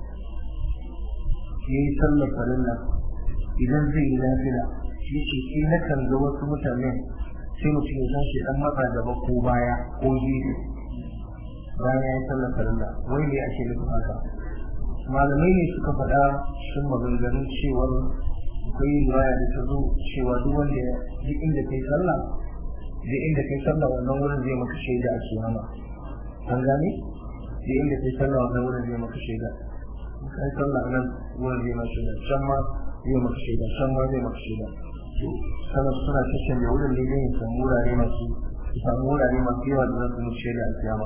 ya yi sallar farilla idan zai yi lafiya shi ce shi na kan ga wasu mutanen sai mutum ya tashi dan matsa gaba ko baya ko gefe bayan ya yi sallar farilla wai ne ake nufin haka malamai ne suka faɗa sun maganganun cewar akwai riwaya da ta zo cewa duk wanda duk inda kai sallah duk inda kai sallah wannan wurin zai maka shaida a kiyama an gane duk inda kai sallah wannan wurin zai maka shaida kai sallah nan wurin zai maka shaida can ma zai maka shaida can ma zai maka shaida sanar suna cikin da wurin ne zai samu wurare masu samu wurare masu yawa da za su mutu shaida a kiyama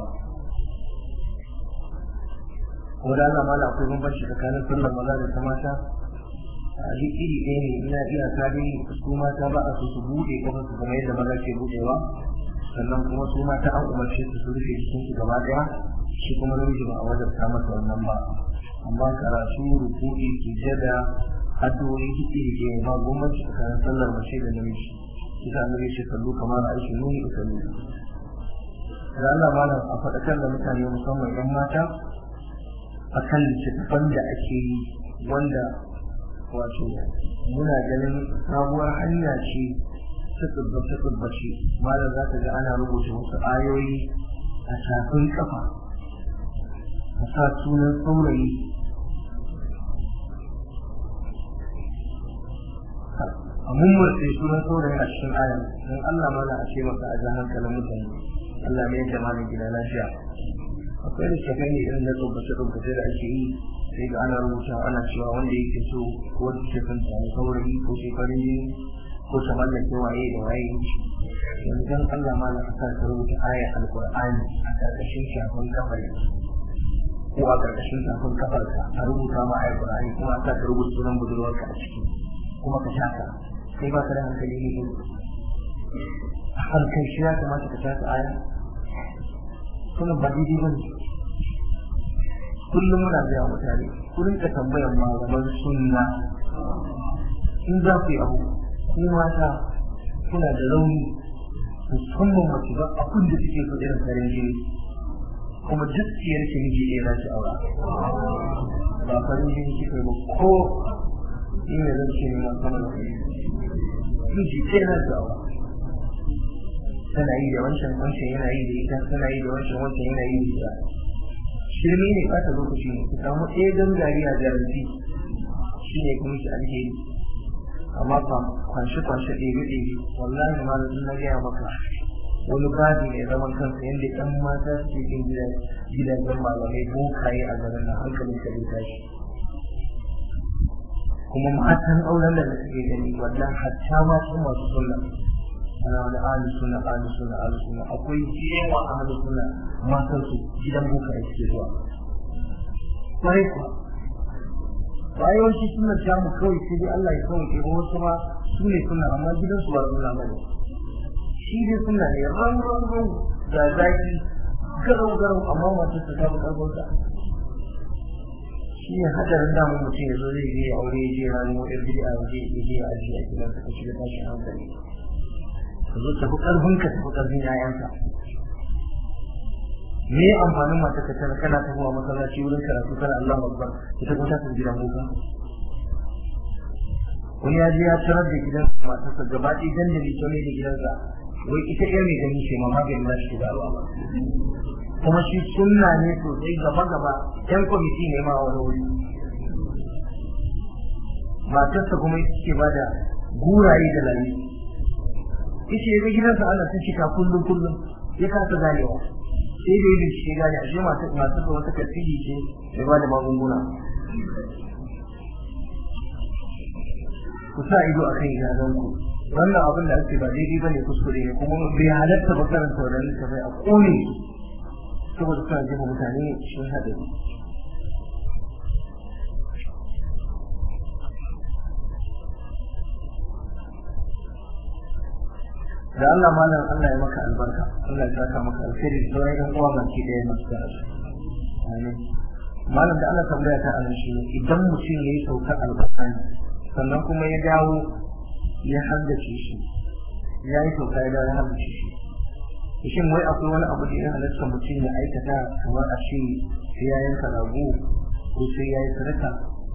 kuma da Allah mala akwai bambanci tsakanin sallar maza da ta mata a duk iri ɗaya ne ina iya ta dai su mata ba a so su buɗe kafar su kamar yadda maza ke buɗewa sannan kuma su mata an umarce su su rufe jikin su gaba ɗaya shi kuma namiji ba a wajabta masa wannan ba amma karatu rukuɗi sujada addu'o'i duk iri ɗaya ba bambanci tsakanin sallar mace da namiji kisa annabi ce sallu kamar aisha nuni usallu da Allah malam a faɗakar da mutane musamman 'yan mata akan littattafan da ake yi wanda wato muna ganin sabuwar hanya ce ta tsubbace tsubbace malam za ka ga ana rubuta wasu ayoyi a shafin kafa a sa sunan saurayi a mummurce sunan saurayi a cikin ayan don Allah mana a ce maka a jan hankalin mutane Allah ne ya malam gida lafiya akwai littafai ne irin na tsubbace-tsubbace da ake yi sai ga ana rubuta ana cewa wanda yake so ko wanda ke son samu saurayi ko shekarun jini ko ta mallake waye da waye yanzu dan Allah ma na sa ka rubuta ayar alqur'ani a karkashin shafin kafar ko a karkashin shafin kafar ka a rubuta ma ayar alqur'ani kuma a sa ka rubuta sunan budurwarka a ciki kuma ka shaka kai ba ka da hankali ne a hankali shi ya kamata ka shaka aya kuma ba daidai ba ne kullum muna gaya mutane ku rinka tambayar malaman sunna in za ku yi abu ku mata kuna da rauni musamman mace ba abin da suke so irin farin jini kuma duk siyar ki miji ɗaya za ki aura ba farin jini kika ba ko in ne zan ce ne ma sama da miji ɗaya za ki aura tana yi da wancan wancan yana yi da ita tana yi da wancan wancan yana yi da ita shirme ne ɓata lokaci ne ku samu ɗaya gangari a garanti shi ne kuma shi alheri amma fa kwanshe kwanshe ɗebe ɗebe wallahi ma da na gaya maka wani babi ne zaman kansa yadda ɗan mata suke cikin gidajen malamai bokaye a garin nan hankalin ka bai tashi kuma matan auren da suke gani wannan hatta ma su masu sunna ana wani ahli sunna ahli sunna ahli sunna akwai yawa ahli sunna matan su gidan buka ya suke zuwa kwarai kuwa ba yawanci sunna ta mu kawai sai dai Allah ya kawai ke wasu ma su ne sunna amma gidan su ba sunna ba ne shi dai sunna ne ran ran ran da zaki garau garau amma masu su ta karbar da shi ne hadarin damun mutum ya zo zai je aure ya je ranar wata bid'a ya je ya je a ajiye a gidansa ka shiga tashin hankali ka zo tafi karfin ka tafi karfin yayanka me amfanin mata ka tana kana tafiya masallaci wurin karatu kana Allahu Akbar ita kuma ta tafi gidan boka wani ya je ya tarar da gidan matarsa gaba ɗaya dandali ta ne da gidansa wai ita ɗaya mai gani ce ma maganin na shi da ba kuma shi sunna ne sosai gaba gaba yan kwamiti ne ma wani wuri matarsa kuma ita ce ba da guraye da layi ita ya ga gidansa ana ta shika kullum kullum ya kasa ganewa sai da yadda shi gane ashe matarsa wata kasiri ce mai ba da magunguna ku sa ido a kan idanunku wannan abin da ake ba daidai ba ne kuskure ne kuma bai halatta ba karanta wannan littafai a kone saboda suna jefa mutane cikin haɗari da Allah malam Allah ya maka albarka Allah ya saka maka alkhairi da sauran yan uwa baki ɗaya masu da amin malam da Allah tambaya ta anan shi idan mutum yayi saukar alƙur'ani sannan kuma ya dawo ya haddace shi ya yi sauka ya dawo ya haddace shi shin wai akwai wani abu da ya halatta mutum ya aikata kamar a shi sai ya yanka rago ko sai ya yi sadaka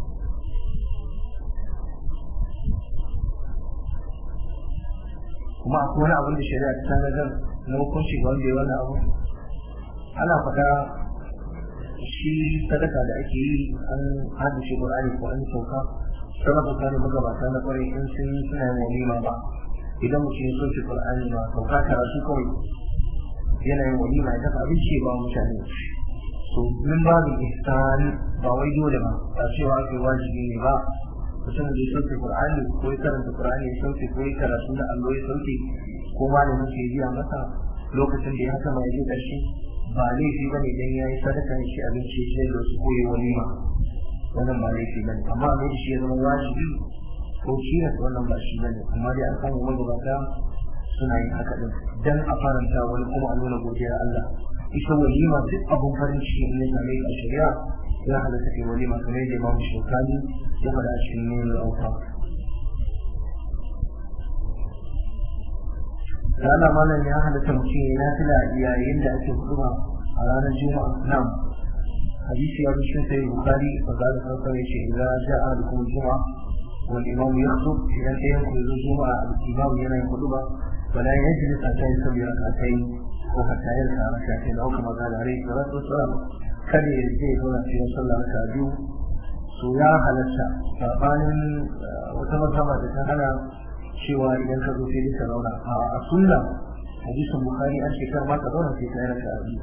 kuma akwai wani abin da shari'a ta tanadar na hukunci ga wanda ya wani abu ana faɗa shi sadaka da ake yi an haddace Qur'ani ko an sauka sababa ta ne magabata na kwarai in sun yi suna yin walima ba idan mutum ya soke Qur'ani ba sauka karatu kawai yana yin walima ya dafa abinci ba mutane so min babu ihsan ba wai dole ba ba cewa ake wajibi ne ba mutum da ya sauke Qur'ani ko ya karanta Qur'ani ya sauke ko ya karatu na allo ya sauke ko malamin ke biya masa lokacin da ya haka mai je ƙarshe ba laifi ba ne dan ya yi sadaka ya ci abinci ya da su koyi walima wannan ba laifi ba ne amma ne shi ya zama wajibi ko shi ne wannan ba shi ba ne amma dai an samu magabata suna yin haka din dan a faranta wani kuma a nuna godiyar Allah ita walima duk abun farin ciki ne same a shari'a ya halatta kai walima kamar yadda Imam Shawkani ya faɗa a cikin nuna auka Rana malam ya halatta mutum ya nafila yayin da ake huduma a ranar Juma'a nan hadisi ya rushe sai Bukhari fa da farko ya ce idan ja'a alaikum Juma'a wal imam yakhutub idan sai ya kuzo Juma'a al-imam yana yin huduba فلا يجلس حتى يصلي ركعتين وحتى يركع ركعتين او كما قال عليه الصلاه والسلام kada ya je zauna sai ya salla raka biyu su ya halatta sabanin wata mazhaba da ta hana cewa idan ka zo sai ka zauna a sunna hadisin bukhari an shekar ma ka zauna sai ka yi raka biyu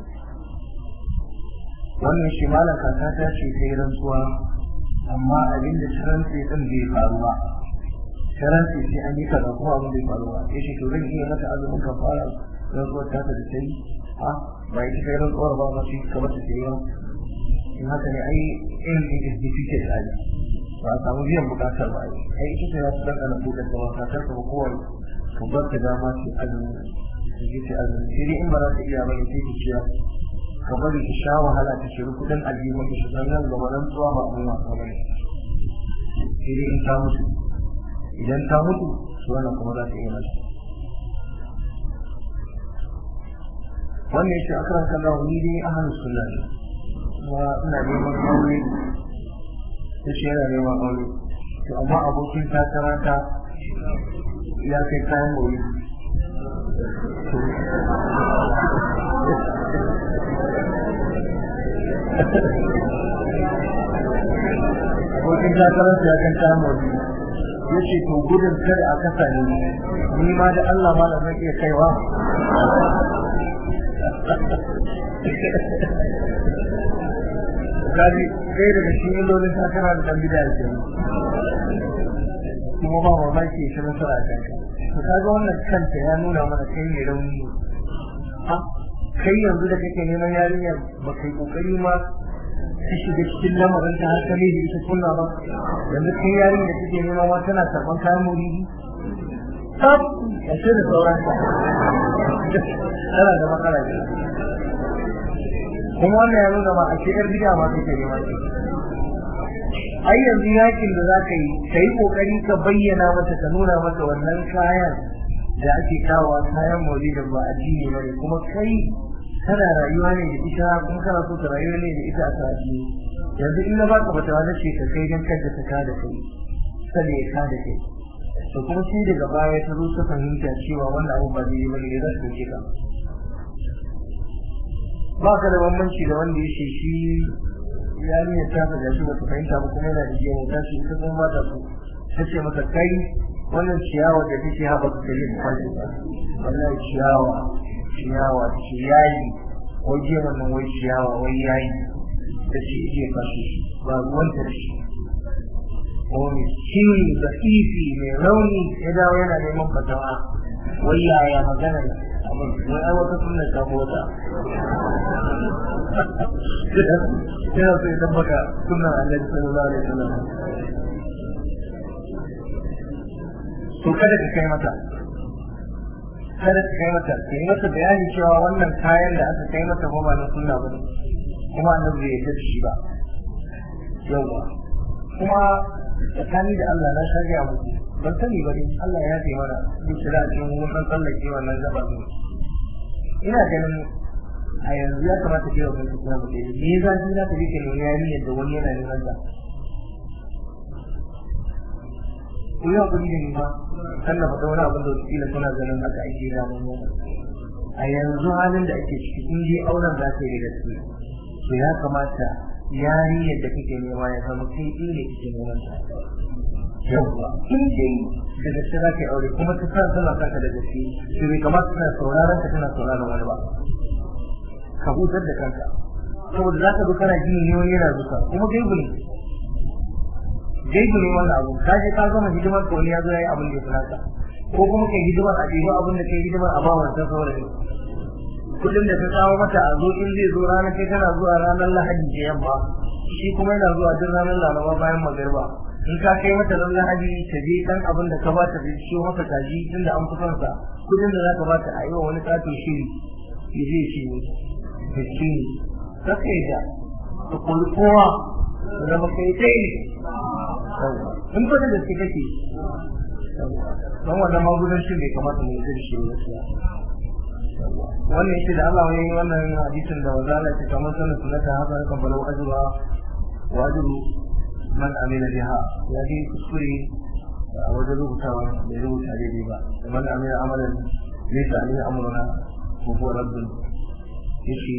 wannan shi malam kaka ta ce sai rantsuwa amma abin da rantsi din bai faru ba karanci sai an yi kaza kuma abin bai faru ba ya ce to zan iya mata azumin kafara rantsuwar ta da ta yi a ba ita kai rantsuwar ba ma shi kamar ta sai yau in haka ne ai in is defeated ali ba a samu biyan bukatar ba ai ita ce za su dan ana buɗe ta ba kakar ka ba kowai ka bar ta dama ce azumi ta je ta azumi sai dai in ba za ta iya ba ne sai ta ciya ka bari ta sha wahala ta shiru kuɗin aljihun ta shi san nan gaba rantsuwa ba abin wasa ba ne sai dai in ta mutu idan ta mutu su wannan kuma za ta iya mata wannan shi akan kalla ni dai ahlus sunna ne kuma ina neman aure yace yana neman aure to amma abokin takara ta ya kai kayan gobe abokin takarar ya kan kayan gobe ya ce to gudun kada a kasa ne ni ma da Allah ma da zan iya kaiwa kaji kai daga shi illolin takara da dan bid'a ke kuma ba mamaki ya ci nasara a kanka to kaga wannan kanta ya nuna mana kai ne rauni ha kai yanzu da kake neman yarinya ba kai kokari ma ka shiga cikin lamarin ta har ka ne da ita kunna ba yanzu kai yarinya da kake nema ma tana karban kayan muridi tab ya ce da sauran tana da matsala ne kuma wannan ya nuna ma a ce yar bid'a ma kake nema ce ai yanzu yakin da za ka yi ka yi kokari ka bayyana mata ka nuna mata wannan kayan da ake kawo kayan maulidin ba addini bane kuma kai kana rayuwa ne da ita kuma kana so ka rayuwa ne da ita a sati yanzu in na baka fatawa na ce ka kai dan kanta ta ka da kai sai ya ka da kai to kuma sai daga baya ta zo ta fahimta cewa wannan abu ba daidai bane da za su dauke ka ba ka da bambanci da wanda ya ce shi yarinyar ta ga gashi bata fahimta ba kuma yana da gemu ta ce ita kuma ba ta so ta ce mata kai wannan ciyawa da take haɓa ka kai da kwashi ba wannan ciyawa ciyawa ce yayi wai gemun nan wai ciyawa wai yayi ta ce ije kashe shi ba ruwan ta shi wani ciwo da ifi mai rauni ya dawo yana neman fatawa wai yaya magana abin wai ai wata sunna ta mota yana so ya tabbata sunan annabi sallallahu alaihi wasallam to kada ka kai mata kada ka kai mata ka yi mata bayani cewa wannan kayan da aka kai mata ba na sunna ba kuma annabi bai yarda shi ba yawa kuma tsakani da Allah na sha gaya muku ban sani ba dai Allah ya yafe mana duk da a cikin mun san tsallake wannan gaba ne ina ganin a yanzu ya kamata ke wa kanka kuma ba dai me za ki za ka rike nuna yayin yadda wani yana neman ta ku yi hakuri da ni ma kan na faɗa wani abin da wasu kila suna ganin haka ake ranar yana a yanzu halin da ake ciki in je auren za ta yi da gaske to ya kamata yarinyar da kake nema ya zama kai ɗin ne kake neman ta yawwa in dai da gaske za ka yi aure kuma ta san tana kanka da gaske to bai kamata tana sauraron ka tana sauraron wani ba ka hutar da kanka saboda za ka zo kana gini ne wani yana zuka kuma gaibu ne gaibu ne wannan abu ka je ka gama hidimar ka wani ya zo ya yi abin da ya fi naka ko kuma kai hidimar a ɗebi abin da kai hidimar a bawa ta saurayi kudin da ta kawo mata a zo in zai zo ranar kai tana zuwa ranar lahadi da yamma shi kuma yana zuwa duk ranar laraba bayan magariba in ka kai mata ran lahadi ta je dan abin da ka ba ta shi masa kaji tunda an fi sa kudin da za ka ba ta a yi wa wani kato shiri ya je shi ne da shi ne kaka yi da ka kori kowa da zama kai kai in fa da gaske kake don wannan magudancin bai kamata mu yi da shi gaskiya wannan yake da Allah wani wannan hadisin da wanda Allah ya kamar sanin sunnata haka kan balau ajra wajibu man amila biha ya ji kuskure a wajen rubutawa bai rubuta daidai ba man amila amalan laysa alayhi amruna wa huwa raddun yace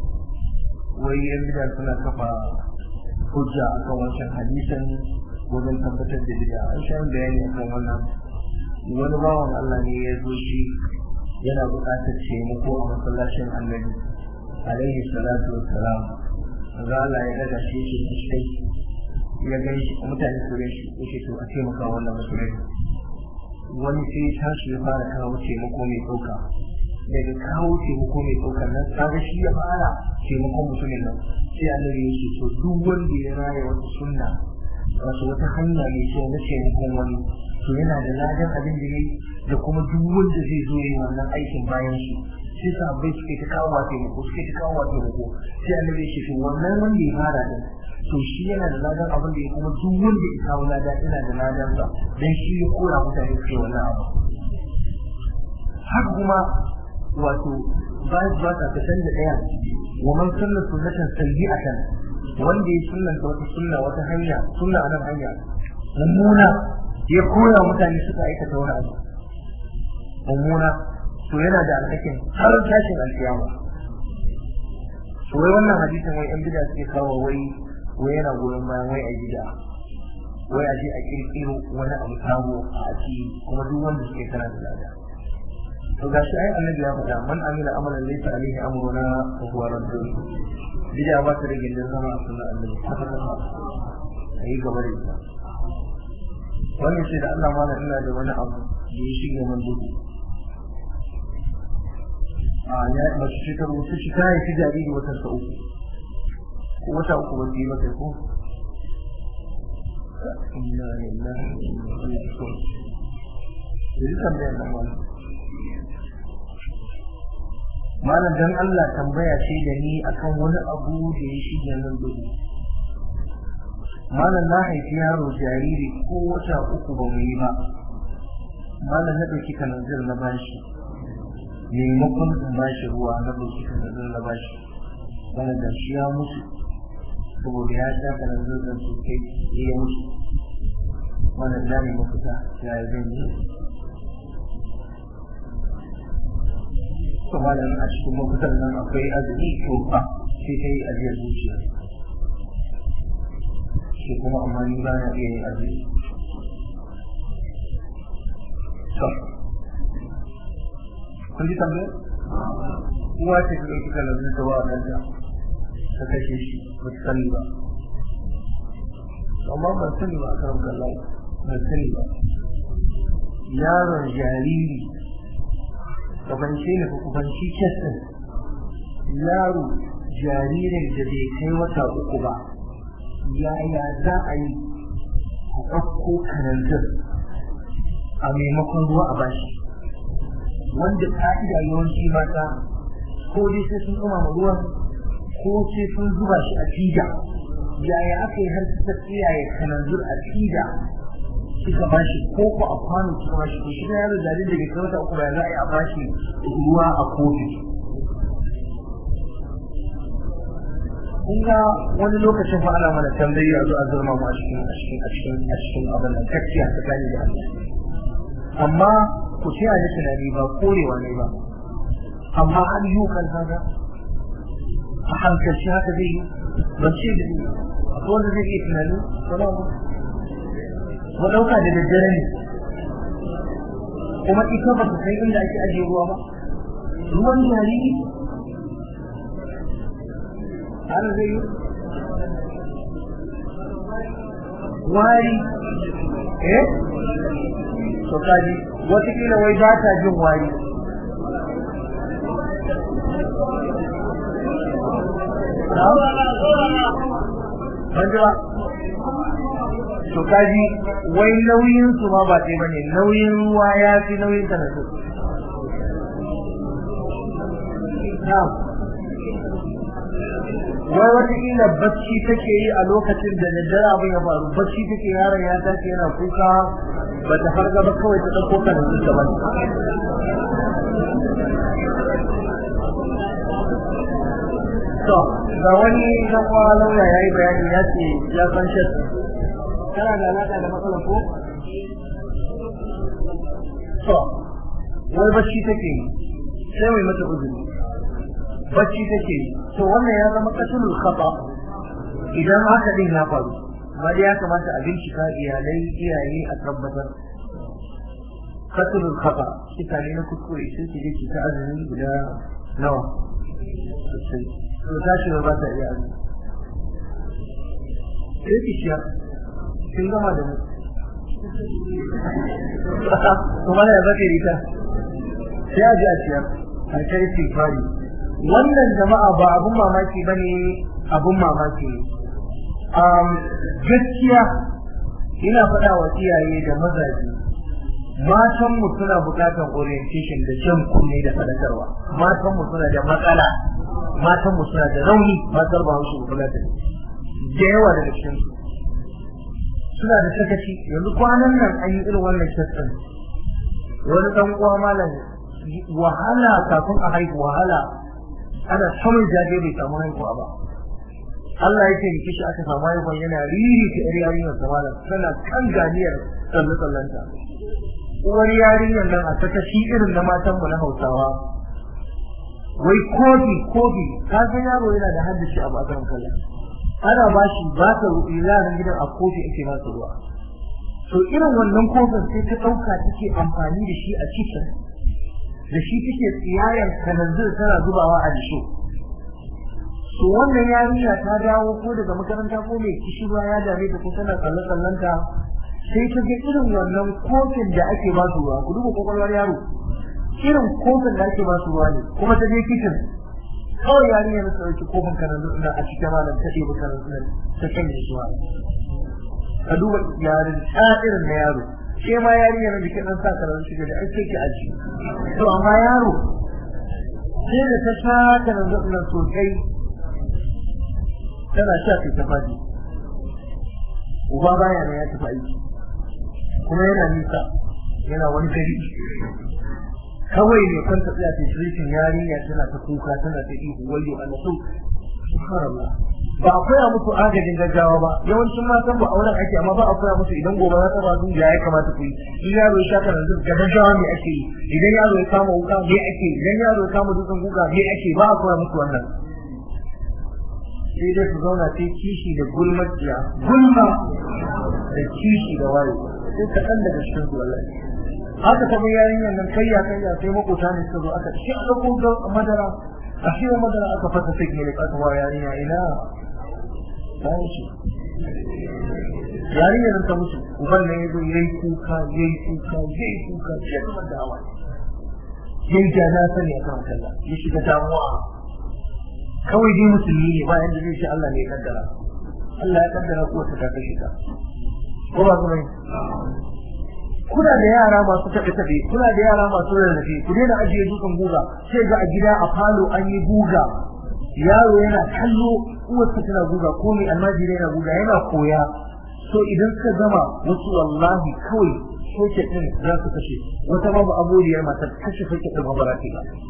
wai yan bida suna kafa hujja akan wancan hadisin wajen tabbatar da bid'a an sha bayani akan wannan wani bawan Allah ne ya zo shi yana buƙatar taimako a masallacin annabi alaihi salatu wassalam za Allah ya daga shi shi shi ya gani shi mutane su gani shi yake to a taimaka wannan musulmi wani sai ya tashi ya fara kawo taimako mai ɗauka daga kawo taimako mai ɗauka nan kaga shi ya fara taimakon mutumin nan sai annabi ya ce to duk wanda ya raya wata sunna wato wata hanya mai kyau na taimakon wani to yana da ladan abin da ya da kuma duk wanda zai zo yi wannan aikin bayan shi sai sahabbai suke ta kawo wa taimako suke ta kawo wa taimako sai annabi ya ce to wannan wanda ya fara din to shi yana da ladan abin da ya kuma duk wanda ya kawo lada yana da ladan sa dan shi ya kora mutane suke wannan abu haka kuma wato bayan ba ta ta canza daya wa man sunna sunnatan sayyi'atan wanda ya sunnanta wata sunna wata hanya sunna a nan hanya mummuna ya koya mutane suka aikata wani abu mummuna to yana da alhakin har tashin alkiyama to wai wannan hadisin wai yan bid'a suke kawo wai wai yana goyon bayan wai a gida wai a je a kirkiro wani abu sabo a ci kuma duk wanda suke kana da lada to gashi ai annabi ya faɗa man amila amalan laysa alaihi amruna fa huwa raddun bid'a ba ta da gindin zama a sunan annabi haka ta ayi gaba da ita wannan ce da Allah malam ina da wani abu da ya shige man duhu a ya mace ce ta rubuta shi ta yi jariri wata sa uku ko wata uku ba yi mata ko inna lillahi wa inna ilaihi raji'un yanzu tambayar nan malam malam dan Allah tambaya ce da ni akan wani abu da ya shige nan duhu malam na haifi yaro jariri ko wata uku ba mu yi ba malam na ɗauki kananzir na bashi maimakon in bashi ruwa na ɗauki kananzir na bashi wani da shi ya mutu saboda ya sha kananzir da sosai ya mutu wannan da ne mafita ya yi zan yi to malam a cikin mafitar nan akwai azumi to ba sai ta yi ajiyar zuciya shi kuma amma ni ba na iya yin azumi to kun ji tambayar uwa ce ta ɗauki kalabin ta wa ɗanta ta kashe shi ba ta sani ba amma ban sani ba a karan kallon ban sani ba yaron jariri kabance ne ko kubanci kesin yaro jaririn da bai kai wata uku ba yaya za a yi a ɗauko kananzir a maimakon ruwa a bashi wanda ka'ida yawanci mata ko dai sai sun ɗumama ruwan ko sai sun zuba shi a fida yaya aka yi har suka tsiyaye kananzir a fida kika bashi ko ko a kwano kika bashi ko shi na yaro jaririn da bai kai wata uku ba za a yi a bashi ruwa a kofi kun ga wani lokacin fa ana mana tambayi a zuwa zurma mu a cikin a cikin a cikin a cikin abin da kakkiya ta gani da Allah amma ku ce ni tunani ba korewa ne ba amma an yi kan haka a hankalci haka zai yi ban ce da ni akwai wanda zai iya tunani ba mu ɗauka da daddare ne kuma ita ba ta san inda ake ajiye ruwa ba ruwan jariri har zai yi wari eh to kaji watakila wai ba ta jin wari ban ji ba to kaji wai nauyin su ma ba ɗaya bane nauyin ruwa ya fi nauyin ta na so wai wataƙila bacci take yi a lokacin da daddare abin ya faru bacci take yaron ya tashi yana kuka ba ta farga ba kawai ta ɗauko kan ta ba to ga wani dan uwa lauya ya yi bayani ya ce ya san shat kana da alaƙa da matsalar ko to wai bacci take yi sai mai mata uzuri bacci take yi to wannan ya zama kasulul khata idan haka din ya faru amma ya kamata a bincika iyalai iyaye a tabbatar kasulul khata kika ne na kuskure sai ki je ki ta azumi guda nawa sosai to ta shi ba ta iya azumi sai ki ciya kin gama da mu kuma ya zaka yi ta sai a ji a ciyar a kai fari wannan jama'a ba abun mamaki ba ne abun mamaki ne gaskiya ina faɗa wa iyaye da mazaje matanmu suna buƙatar orientation da jan kunne da faɗakarwa matanmu suna da matsala matanmu suna da rauni matar ba su kula da da yawa daga cikin su suna da sakaci yanzu kwanan nan an yi irin wannan sassan wani ɗan uwa malam wahala kafin a haihu wahala ana samun jaje bai samu haihuwa ba Allah ya ce kishi aka samu haihuwa yana riri ta yar yarinyar samala tana kan ganiyar tsalle tsallenta uwar yarinyar nan a saka shi irin na matan mu na Hausawa wai kofi kofi ka san yaro yana da haddace a bakan kallon ana ba shi ba ta yaran gidan a kofi ake ba su ruwa to irin wannan kofin sai ta ɗauka take amfani da shi a cikin da shi take tsiyayen kananzir tana zubawa a disho to wannan yarinya ta dawo ko daga makaranta ko mai kishirwa ya dame ta ko tana tsalle tsallenta sai ta ga irin wannan kofin da ake ba su ruwa ku duba kwakwalwar yaro irin kofin da ake ba su ruwa ne kuma ta je kicin kawai yarinya na ɗauki kofin kanan zuwa a cikin malam ta ɗebi kanan zuwa ta canje zuwa ka duba yarin irin na yaro ke ma yarinya na jikin ɗan sa kanan shiga da ake ki aji to amma yaro sai da ta sha kanan zuwa sosai tana sha kai ta fadi uba baya ne ya tafi aiki kuma yana nisa yana wani gari kawai ne kan ta tsaya tishirin yarinya tana ta kuka tana ta ihu wayo Allah so subhanallah ba a koya musu agajin gaggawa ba yawancin matan ba auren ake amma ba a koya musu idan gobe za ta ba su ya ya kamata ku yi in yaro ya sha kana zuwa gaggawa me ake yi idan yaro ya kama wuka me ake yi idan yaro ya kama dutsen kuka me ake ba a koya musu wannan sai dai su zauna sai kishi da gulmaciya gulma da kishi da wayo sai kaɗan daga cikin su wallahi haka ta bi yarinyar nan kayya kayya sai makota ne suka zo aka shi a ɗauko madara a shi madara aka fata sai ne aka wa yarinya ina bayan shi yarinyar nan ta mutu uban nan ya zo ya yi kuka ya yi kuka ya yi kuka ya zama da hawa ya yi jana sani a kan kalla ya shiga damuwa kawai dai musulmi ne bayan da zai ce Allah ne ya kaddara Allah ya kaddara ko ta ta kashe ta ko ba kuma kuna da yara masu taɓe taɓe kuna da yara masu rarrafe ku daina ajiye dukan guga sai ga a gida a falo an yi guga yaro yana kallo uwarsa tana guga ko mai almajiri yana guga yana koya so idan suka gama wasu wallahi kawai soke din za su kashe wata babu aburiyar matar kashe soke din ba ba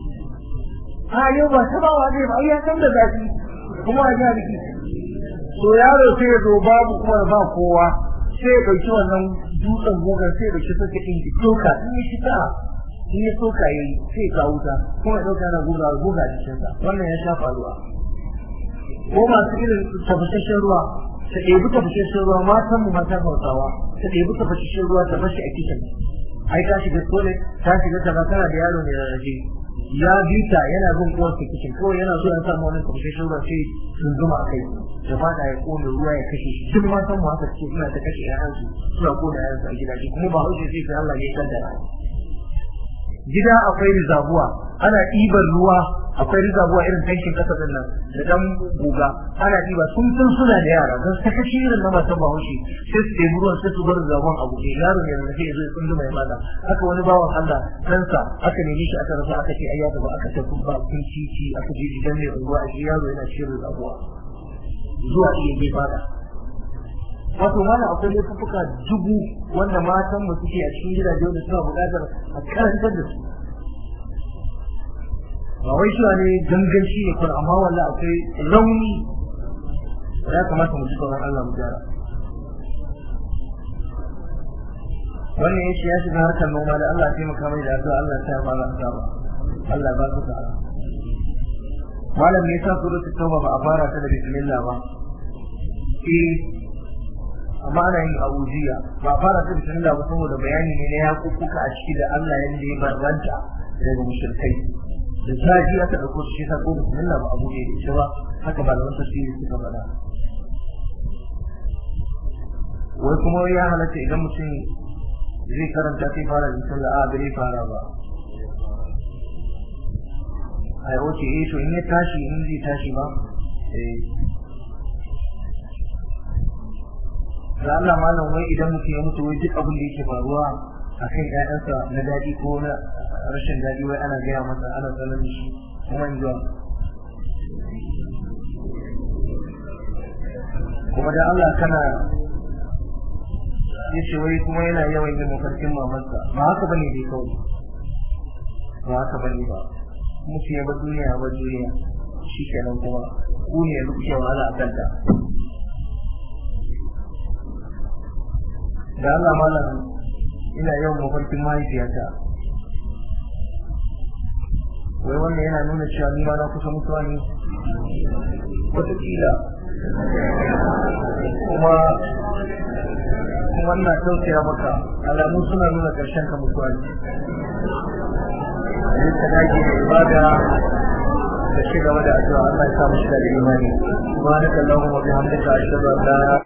a yau ba ta ba wa zai ba ya san da zafi kuma a ga biki so yaro sai ya zo babu kuma ba kowa sai ya ɗauki wannan dutsen gogar sai ya ɗauki soke ɗin ki soka in ya shi ta in ya soka ya yi sai ya kawo ta kuma ya ɗauka yana guga guga a jikinsa wannan ya sha faruwa ko masu irin tabbataccen ruwa ta ɗebi tabbataccen ruwa matan mu mata hausawa ta ɗebi tabbataccen ruwa ta bashi a kicin ai ta shiga kone ta shiga kaza tana da yaro ne rarrafe ya bita yana bin uwarsa kicin kawai yana so ya samu wani tabbataccen ruwa sai sun zuma a kai da fada ya kone ruwa ya kashe shi duk matan mu haka ce ina ta kashe ƴaƴansu suna kone ƴaƴansu a gidaje kuma ba haushe sai sai Allah ya kaddara gida akwai rizabuwa ana ɗiban ruwa akwai rizabuwa irin tankin ƙasa din nan da dan guga ana ɗiba sun san suna da yara don ta kashe irin na matan bahaushe sai su ɗebi ruwan sai su bar rizabuwan a buɗe yaro ne da zai zo ya tsundu mai mata haka wani bawan Allah ɗansa aka nemi shi aka rasa aka ce ai ya gaba aka tafi ba kun cici aka je gidan mai unguwa a shi yaro yana cikin rizabuwa zuwa iya bai fada wato mana akwai laifuka dubu wanda matan mu suke a cikin gidaje wanda suna buƙatar a karantar da su ba wai shi ne ganganci ne kuma amma wallahi akwai rauni ya kamata mu ji tsoron Allah mu gyara wannan yace ya shiga harkar noma da Allah ya taimaka mai da addu'a Allah ya fara asaba Allah ba su sa'a malam ne yasa suratul tauba ba a fara ta da bismillah ba eh amma ana yin abujiya ba a fara ta da bismillah ba saboda bayani ne na yakukuka a ciki da Allah yanda ya barbanta daga mushrikai da zafi aka dauko shi ta ko bismillah ba abu ne da shi ba haka ba da wata tafsiri suka faɗa wai kuma ya halatta idan mutum zai karanta sai fara bismillah a bai fara ba ai oke eh to in ya tashi in zai tashi ba eh da Allah malam wai idan mutum ya mutu wai duk abin da yake faruwa akan ƴaƴansa na daɗi ko na rashin daɗi wai ana gaya masa ana sanar da shi kuma in zuwa kuma da Allah kana yace wai kuma yana yawan yin mafarkin mamarsa ba haka bane dai kawai ba haka bane ba mutum ya bar duniya bar duniya shi kenan kuma ku ne yanzu kuke wahala a kanta da Allah malam ina yawan mafarkin mahaifiyata wai wannan yana nuna cewa ni ma na kusa mutuwa ne wataƙila kuma kuma ina tausaya maka alamu suna nuna ƙarshen ka mutuwa ne a ka dage da ibada da ci gaba da addu'a Allah ya sa mu shiga da imani subhanaka allahumma wa bihamdika ashhadu an la